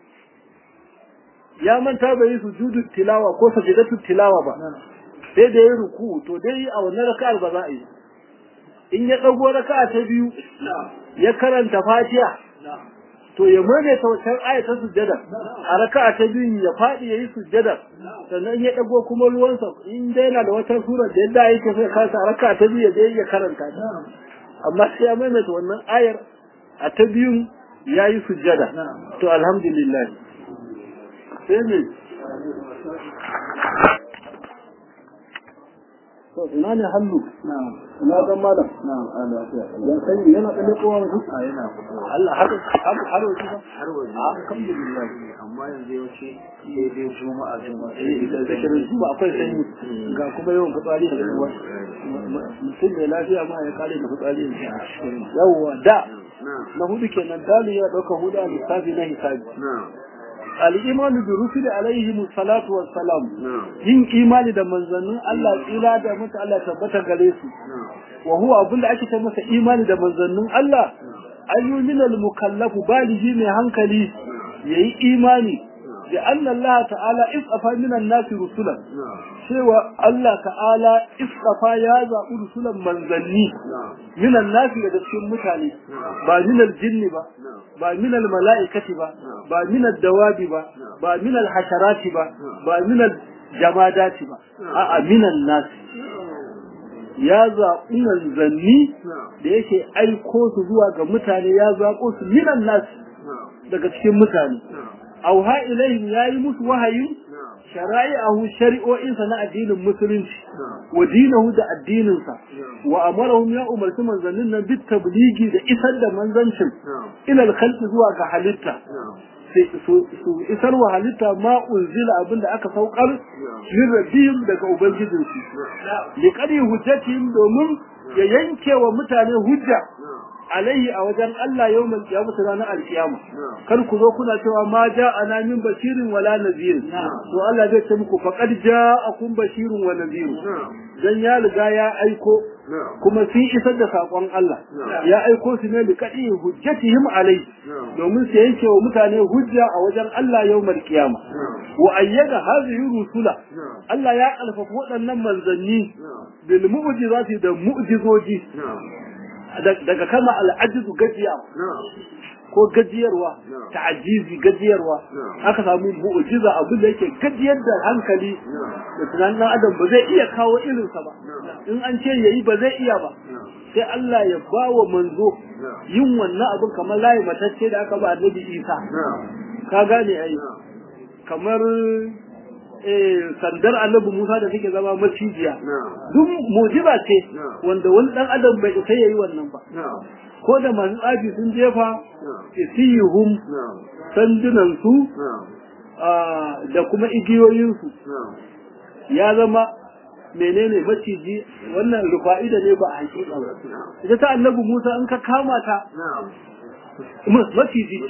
ya manta bai yi sujudu tilawa ko sajidatu tilawa ba sai da ya ruku to dai a wannan raka'ar ba za a yi in ya dago raka'a ta biyu ya karanta fatiha to ya maimaita wancan ayatar sujjada a raka'a ta biyu ya faɗi ya yi sujjada sannan ya ɗago kuma ruwansa in dai yana da wata sura da yadda yake sai kasa a raka'a ta biyu ya je ya karanta ta amma sai ya maimaita wannan ayar a ta biyun ya yi sujjada to alhamdulillah sai ne to ina ne hallu ina ga malam yan sai yana da kowa mu a yana Allah har har har waje ba har waje alhamdulillah amma yanzu yaushe sai dai juma'a juma'a eh da zikirin zuwa akwai sanyi ga kuma yawan fitsari da ruwa mutum da lafiya ma ya kare da fitsari yawwa da na hudu kenan dalu ya dauka hudu a lissafi na hisabi al-imanu bi rusuli alaihi salatu wassalam yin imani da manzannin Allah tsira da mutu Allah tabbata gare su wa huwa abinda ake ce masa imani da manzannin Allah ayyumin al-mukallafu baligi mai hankali yayi imani da anna Allah ta'ala isafa minan nasi rusulan cewa Allah ta'ala isafa ya zaɓi rusulan manzanni minan nasi daga cikin mutane ba minal jinni ba ba minal mala'ikati ba ba minal dawabi ba ba minal hasharati ba ba minal jamadati ba a'a minan nasi ya zaɓi manzanni da yake aiko su zuwa ga mutane ya zaɓo su minan nasi daga cikin mutane auha ilaihim yayi musu wahayin shara'i'ahu shari'o'insa na addinin musulunci wa dinahu da addininsa wa amarahum ya umarci manzannin nan bit tabligi da isar da manzancin ila al-khalqi zuwa ga halitta su isar wa halitta ma unzila abinda aka saukar min rabbihim daga ubangijinsu li qadi hujjatihim domin ya yanke wa mutane hujja alaihi a wajen Allah yawmal qiyamah ranar alkiyama kar ku zo kuna cewa ma ja'ana min bashirin wala nadhir to Allah zai ce muku faqad ja'akum bashirun wa nadhir dan ya riga ya aiko kuma sun isar da sakon Allah ya aiko su ne li kadi hujjatihim alaihi domin su yanke wa mutane hujja a wajen Allah yawmal qiyama wa ayyada hadhihi rusula Allah ya alfafa waɗannan manzanni bil mu'jizati da mu'jizoji daga kama al'ajizu gajiya ko gajiyarwa ta'ajizi gajiyarwa aka samu mu'jiza abin da yake gajiyar da hankali da tunanin adam ba zai iya kawo irinsa ba in an ce yayi ba zai iya ba sai Allah ya ba wa manzo yin wannan abin kamar layi matacce da aka ba annabi Isa ka gane ai kamar sandar annabi Musa da take zama macijiya duk mujiza ce wanda wani dan adam bai isa yayi wannan ba ko da masu tsafi sun jefa isiyuhum sandunan su da kuma igiyoyin su ya zama menene maciji wannan rufa'ida ne ba a hakika ba ita ta annabi Musa in ka kama ta maciji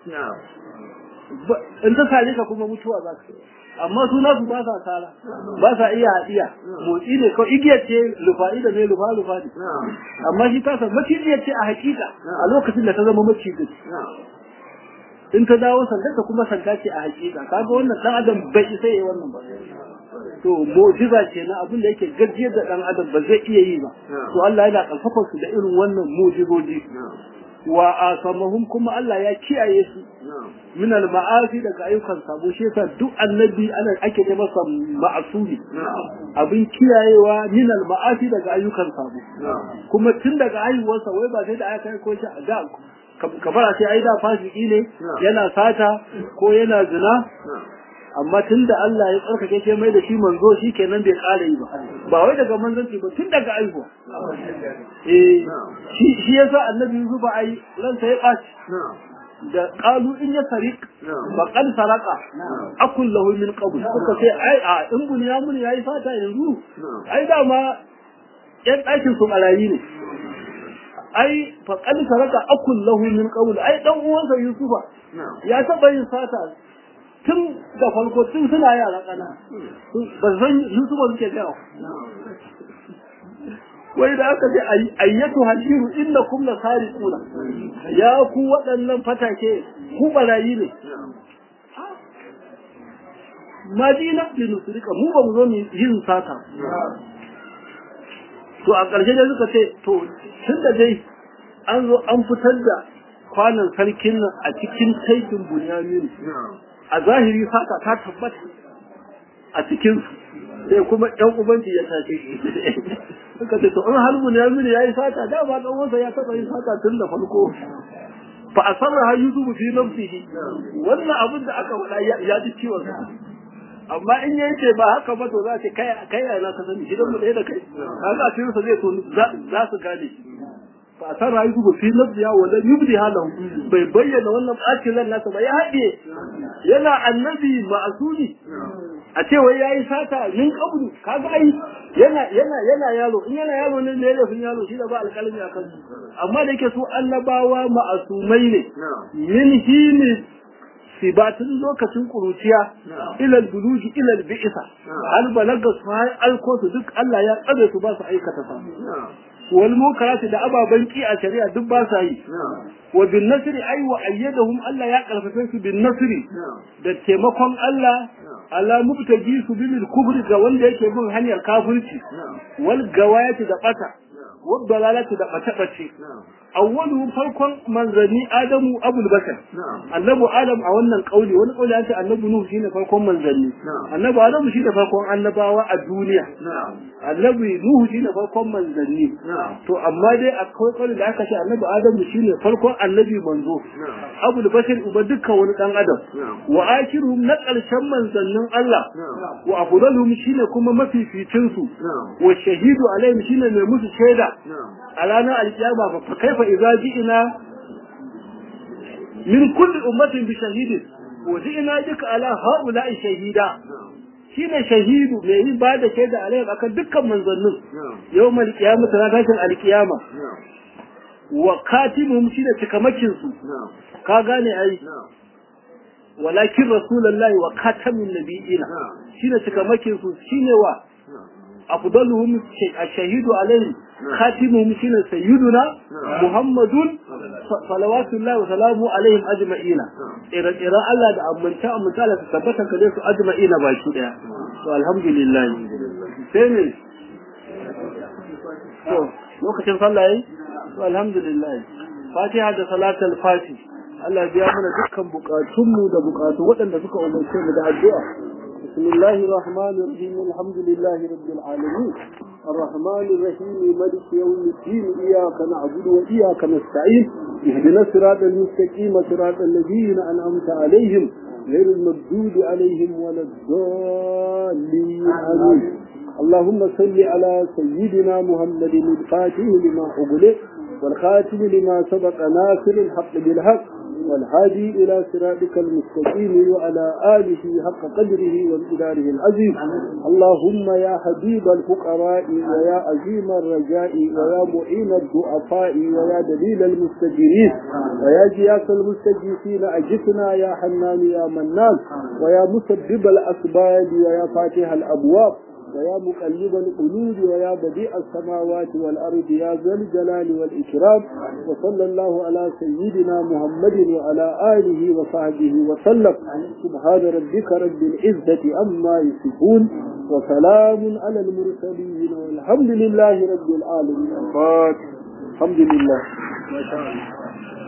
in ta sare ka kuma mutuwa za ka amma su nasu ba sa tsara ba sa iya haɗiya motsi ne kawai igiyar ce lufa'i da ne lufa lufa ne amma shi ta san macijiyar ce a hakika a lokacin da ta zama macijin in ta dawo sandar ta kuma sanda ce a hakika kaga wannan dan adam bai isa yi wannan ba to mu'jiza ce na abin da yake gajiyar da dan adam ba zai iya yi ba to Allah yana karfafa su da irin wannan mu'jizoji wa asamahum kuma Allah ya kiyaye su min al-ma'asi daga ayyukan sabo shi yasa duk annabi ana ake ce masa ma'asumi abin kiyayewa min al-ma'asi daga ayyukan sabo kuma tun daga haihuwarsa wai ba sai da aka kai ko shi da kamar a ce ai da fasiki ne yana sata ko yana zina amma tun da Allah ya tsarkake shi mai da shi manzo shi kenan bai ƙara yi ba ba wai daga manzanci ba tun daga aihuwa eh shi shi yasa annabi Yusuf ba ai ransa ya ɓaci da qalu in ya sariq ba qad saraka akul lahu min qabl suka ce ai a in bunyamin yayi fata yanzu ai dama yan ɗakin su barayi ne ai fa qad saraka akul lahu min qabl ai dan uwansa Yusufa ya taba yin sata tun da farko tun suna yara kana ba san Yusufa suke jawo wai da aka ce ayyatu hashiru innakum la sariquna ya ku waɗannan fatake ku barayi ne madina bi nusrika mu ba mu zo mu yin sata to a ƙarshe dai suka ce to tun da dai an zo an fitar da kwanan sarkin nan a cikin taikin bunyamin a zahiri sata ta tabbata a cikin sai kuma ɗan ubanci ya tace suka ce to in har bunyamin ya yi sata da ba ɗan wasa ya taɓa yin sata tun da farko fa asarra ha yusuf fi nafsihi wannan abin da aka faɗa ya ji ciwon amma in yayi ce ba haka ba to za ce kai kai na ka sani gidan mu ɗaya da kai kaga asirin sa zai to za su gane fa san rayu ku fi nafsiya wala yubdi halahu bai bayyana wannan bacin ran nasa ba ya haɗe yana annabi ma'asuli a ce wai yayi sata min qablu kaga ai yana yana yana yaro in yana yaro ne ne laifin yaro shi da ba alƙalami a kansu amma da yake su annabawa ma'asumai ne min hini sibatun lokacin kuruciya ilal buluji ilal bi'isa al balaga su har alko su duk Allah ya tsare su ba su aikata sa wal munkarati da ababan ki a shari'a duk ba sa yi wa bin nasri ay wa ayyadahum Allah ya karfafe su bin nasri da taimakon Allah ala mubtaji su bil kufri ga wanda yake bin hanyar kafirci wal gawayati da bata wal dalalati da bata bace awwalu farkon manzanni adamu abul bashar annabi adam a wannan kauli wani kauli ya ce annabi nuhu shine farkon manzanni annabi adamu shine farkon annabawa a duniya annabi nuhu shine farkon manzanni to amma dai akwai kauli da aka ce annabi adamu shine farkon annabi manzo abul bashar uba dukkan wani dan adam wa akhiruhum na karshen manzannin Allah wa afdaluhum shine kuma mafificin su wa shahidu alaihim shine mai musu shaida a ranar alkiyama fa kaifa idza ji'na min kulli ummatin bi shahidin wa ji'na bika ala haula'i shahida shine shahidu mai yin ba da shaida alaihim akan dukkan manzannin yawmal qiyamah ranar tashin alkiyama wa katimuhum shine cikamakin su ka gane ai walakin rasulullahi wa katamin nabiyina shine cikamakin su shine wa afdaluhum ash-shahidu alayhi khatimuhum shine sayyiduna muhammadun salawatullahi wa salamu alaihim ajma'ina ira ira Allah da amanta amanta Allah tabbata kare su ajma'ina baki daya to alhamdulillah sai ne to lokacin sallah yayi to alhamdulillah fatiha da salatul fatih Allah biya mana dukkan bukatunmu da bukatu waɗanda suka umarce mu da addu'a بسم الله الرحمن الرحيم الحمد لله رب العالمين الرحمن الرحيم ملك يوم الدين إياك نعبد وإياك نستعين اهدنا الصراط المستقيم صراط الذين أنعمت عليهم غير المردود عليهم ولا الضالين آمين اللهم صل على سيدنا محمد الفاتح لما أغلق والخاتم لما سبق ناصر الحق بالحق والهادي إلى صراطك المستقيم وعلى آله حق قدره وامتداره العظيم اللهم يا حبيب الفقراء ويا عظيم الرجاء ويا معين الضعفاء ويا دليل المستجيرين ويا جياس المستجيسين أجسنا يا حنان يا منان ويا مسبب الأسباب ويا فاتح الأبواب ويا مقلب القلوب ويا بديع السماوات والأرض يا ذا الجلال والإكرام وصلى الله على سيدنا محمد وعلى آله وصحبه وسلم سبحان ربك رب العزة أما يصفون وسلام على المرسلين والحمد لله رب العالمين الحمد لله ما شاء الله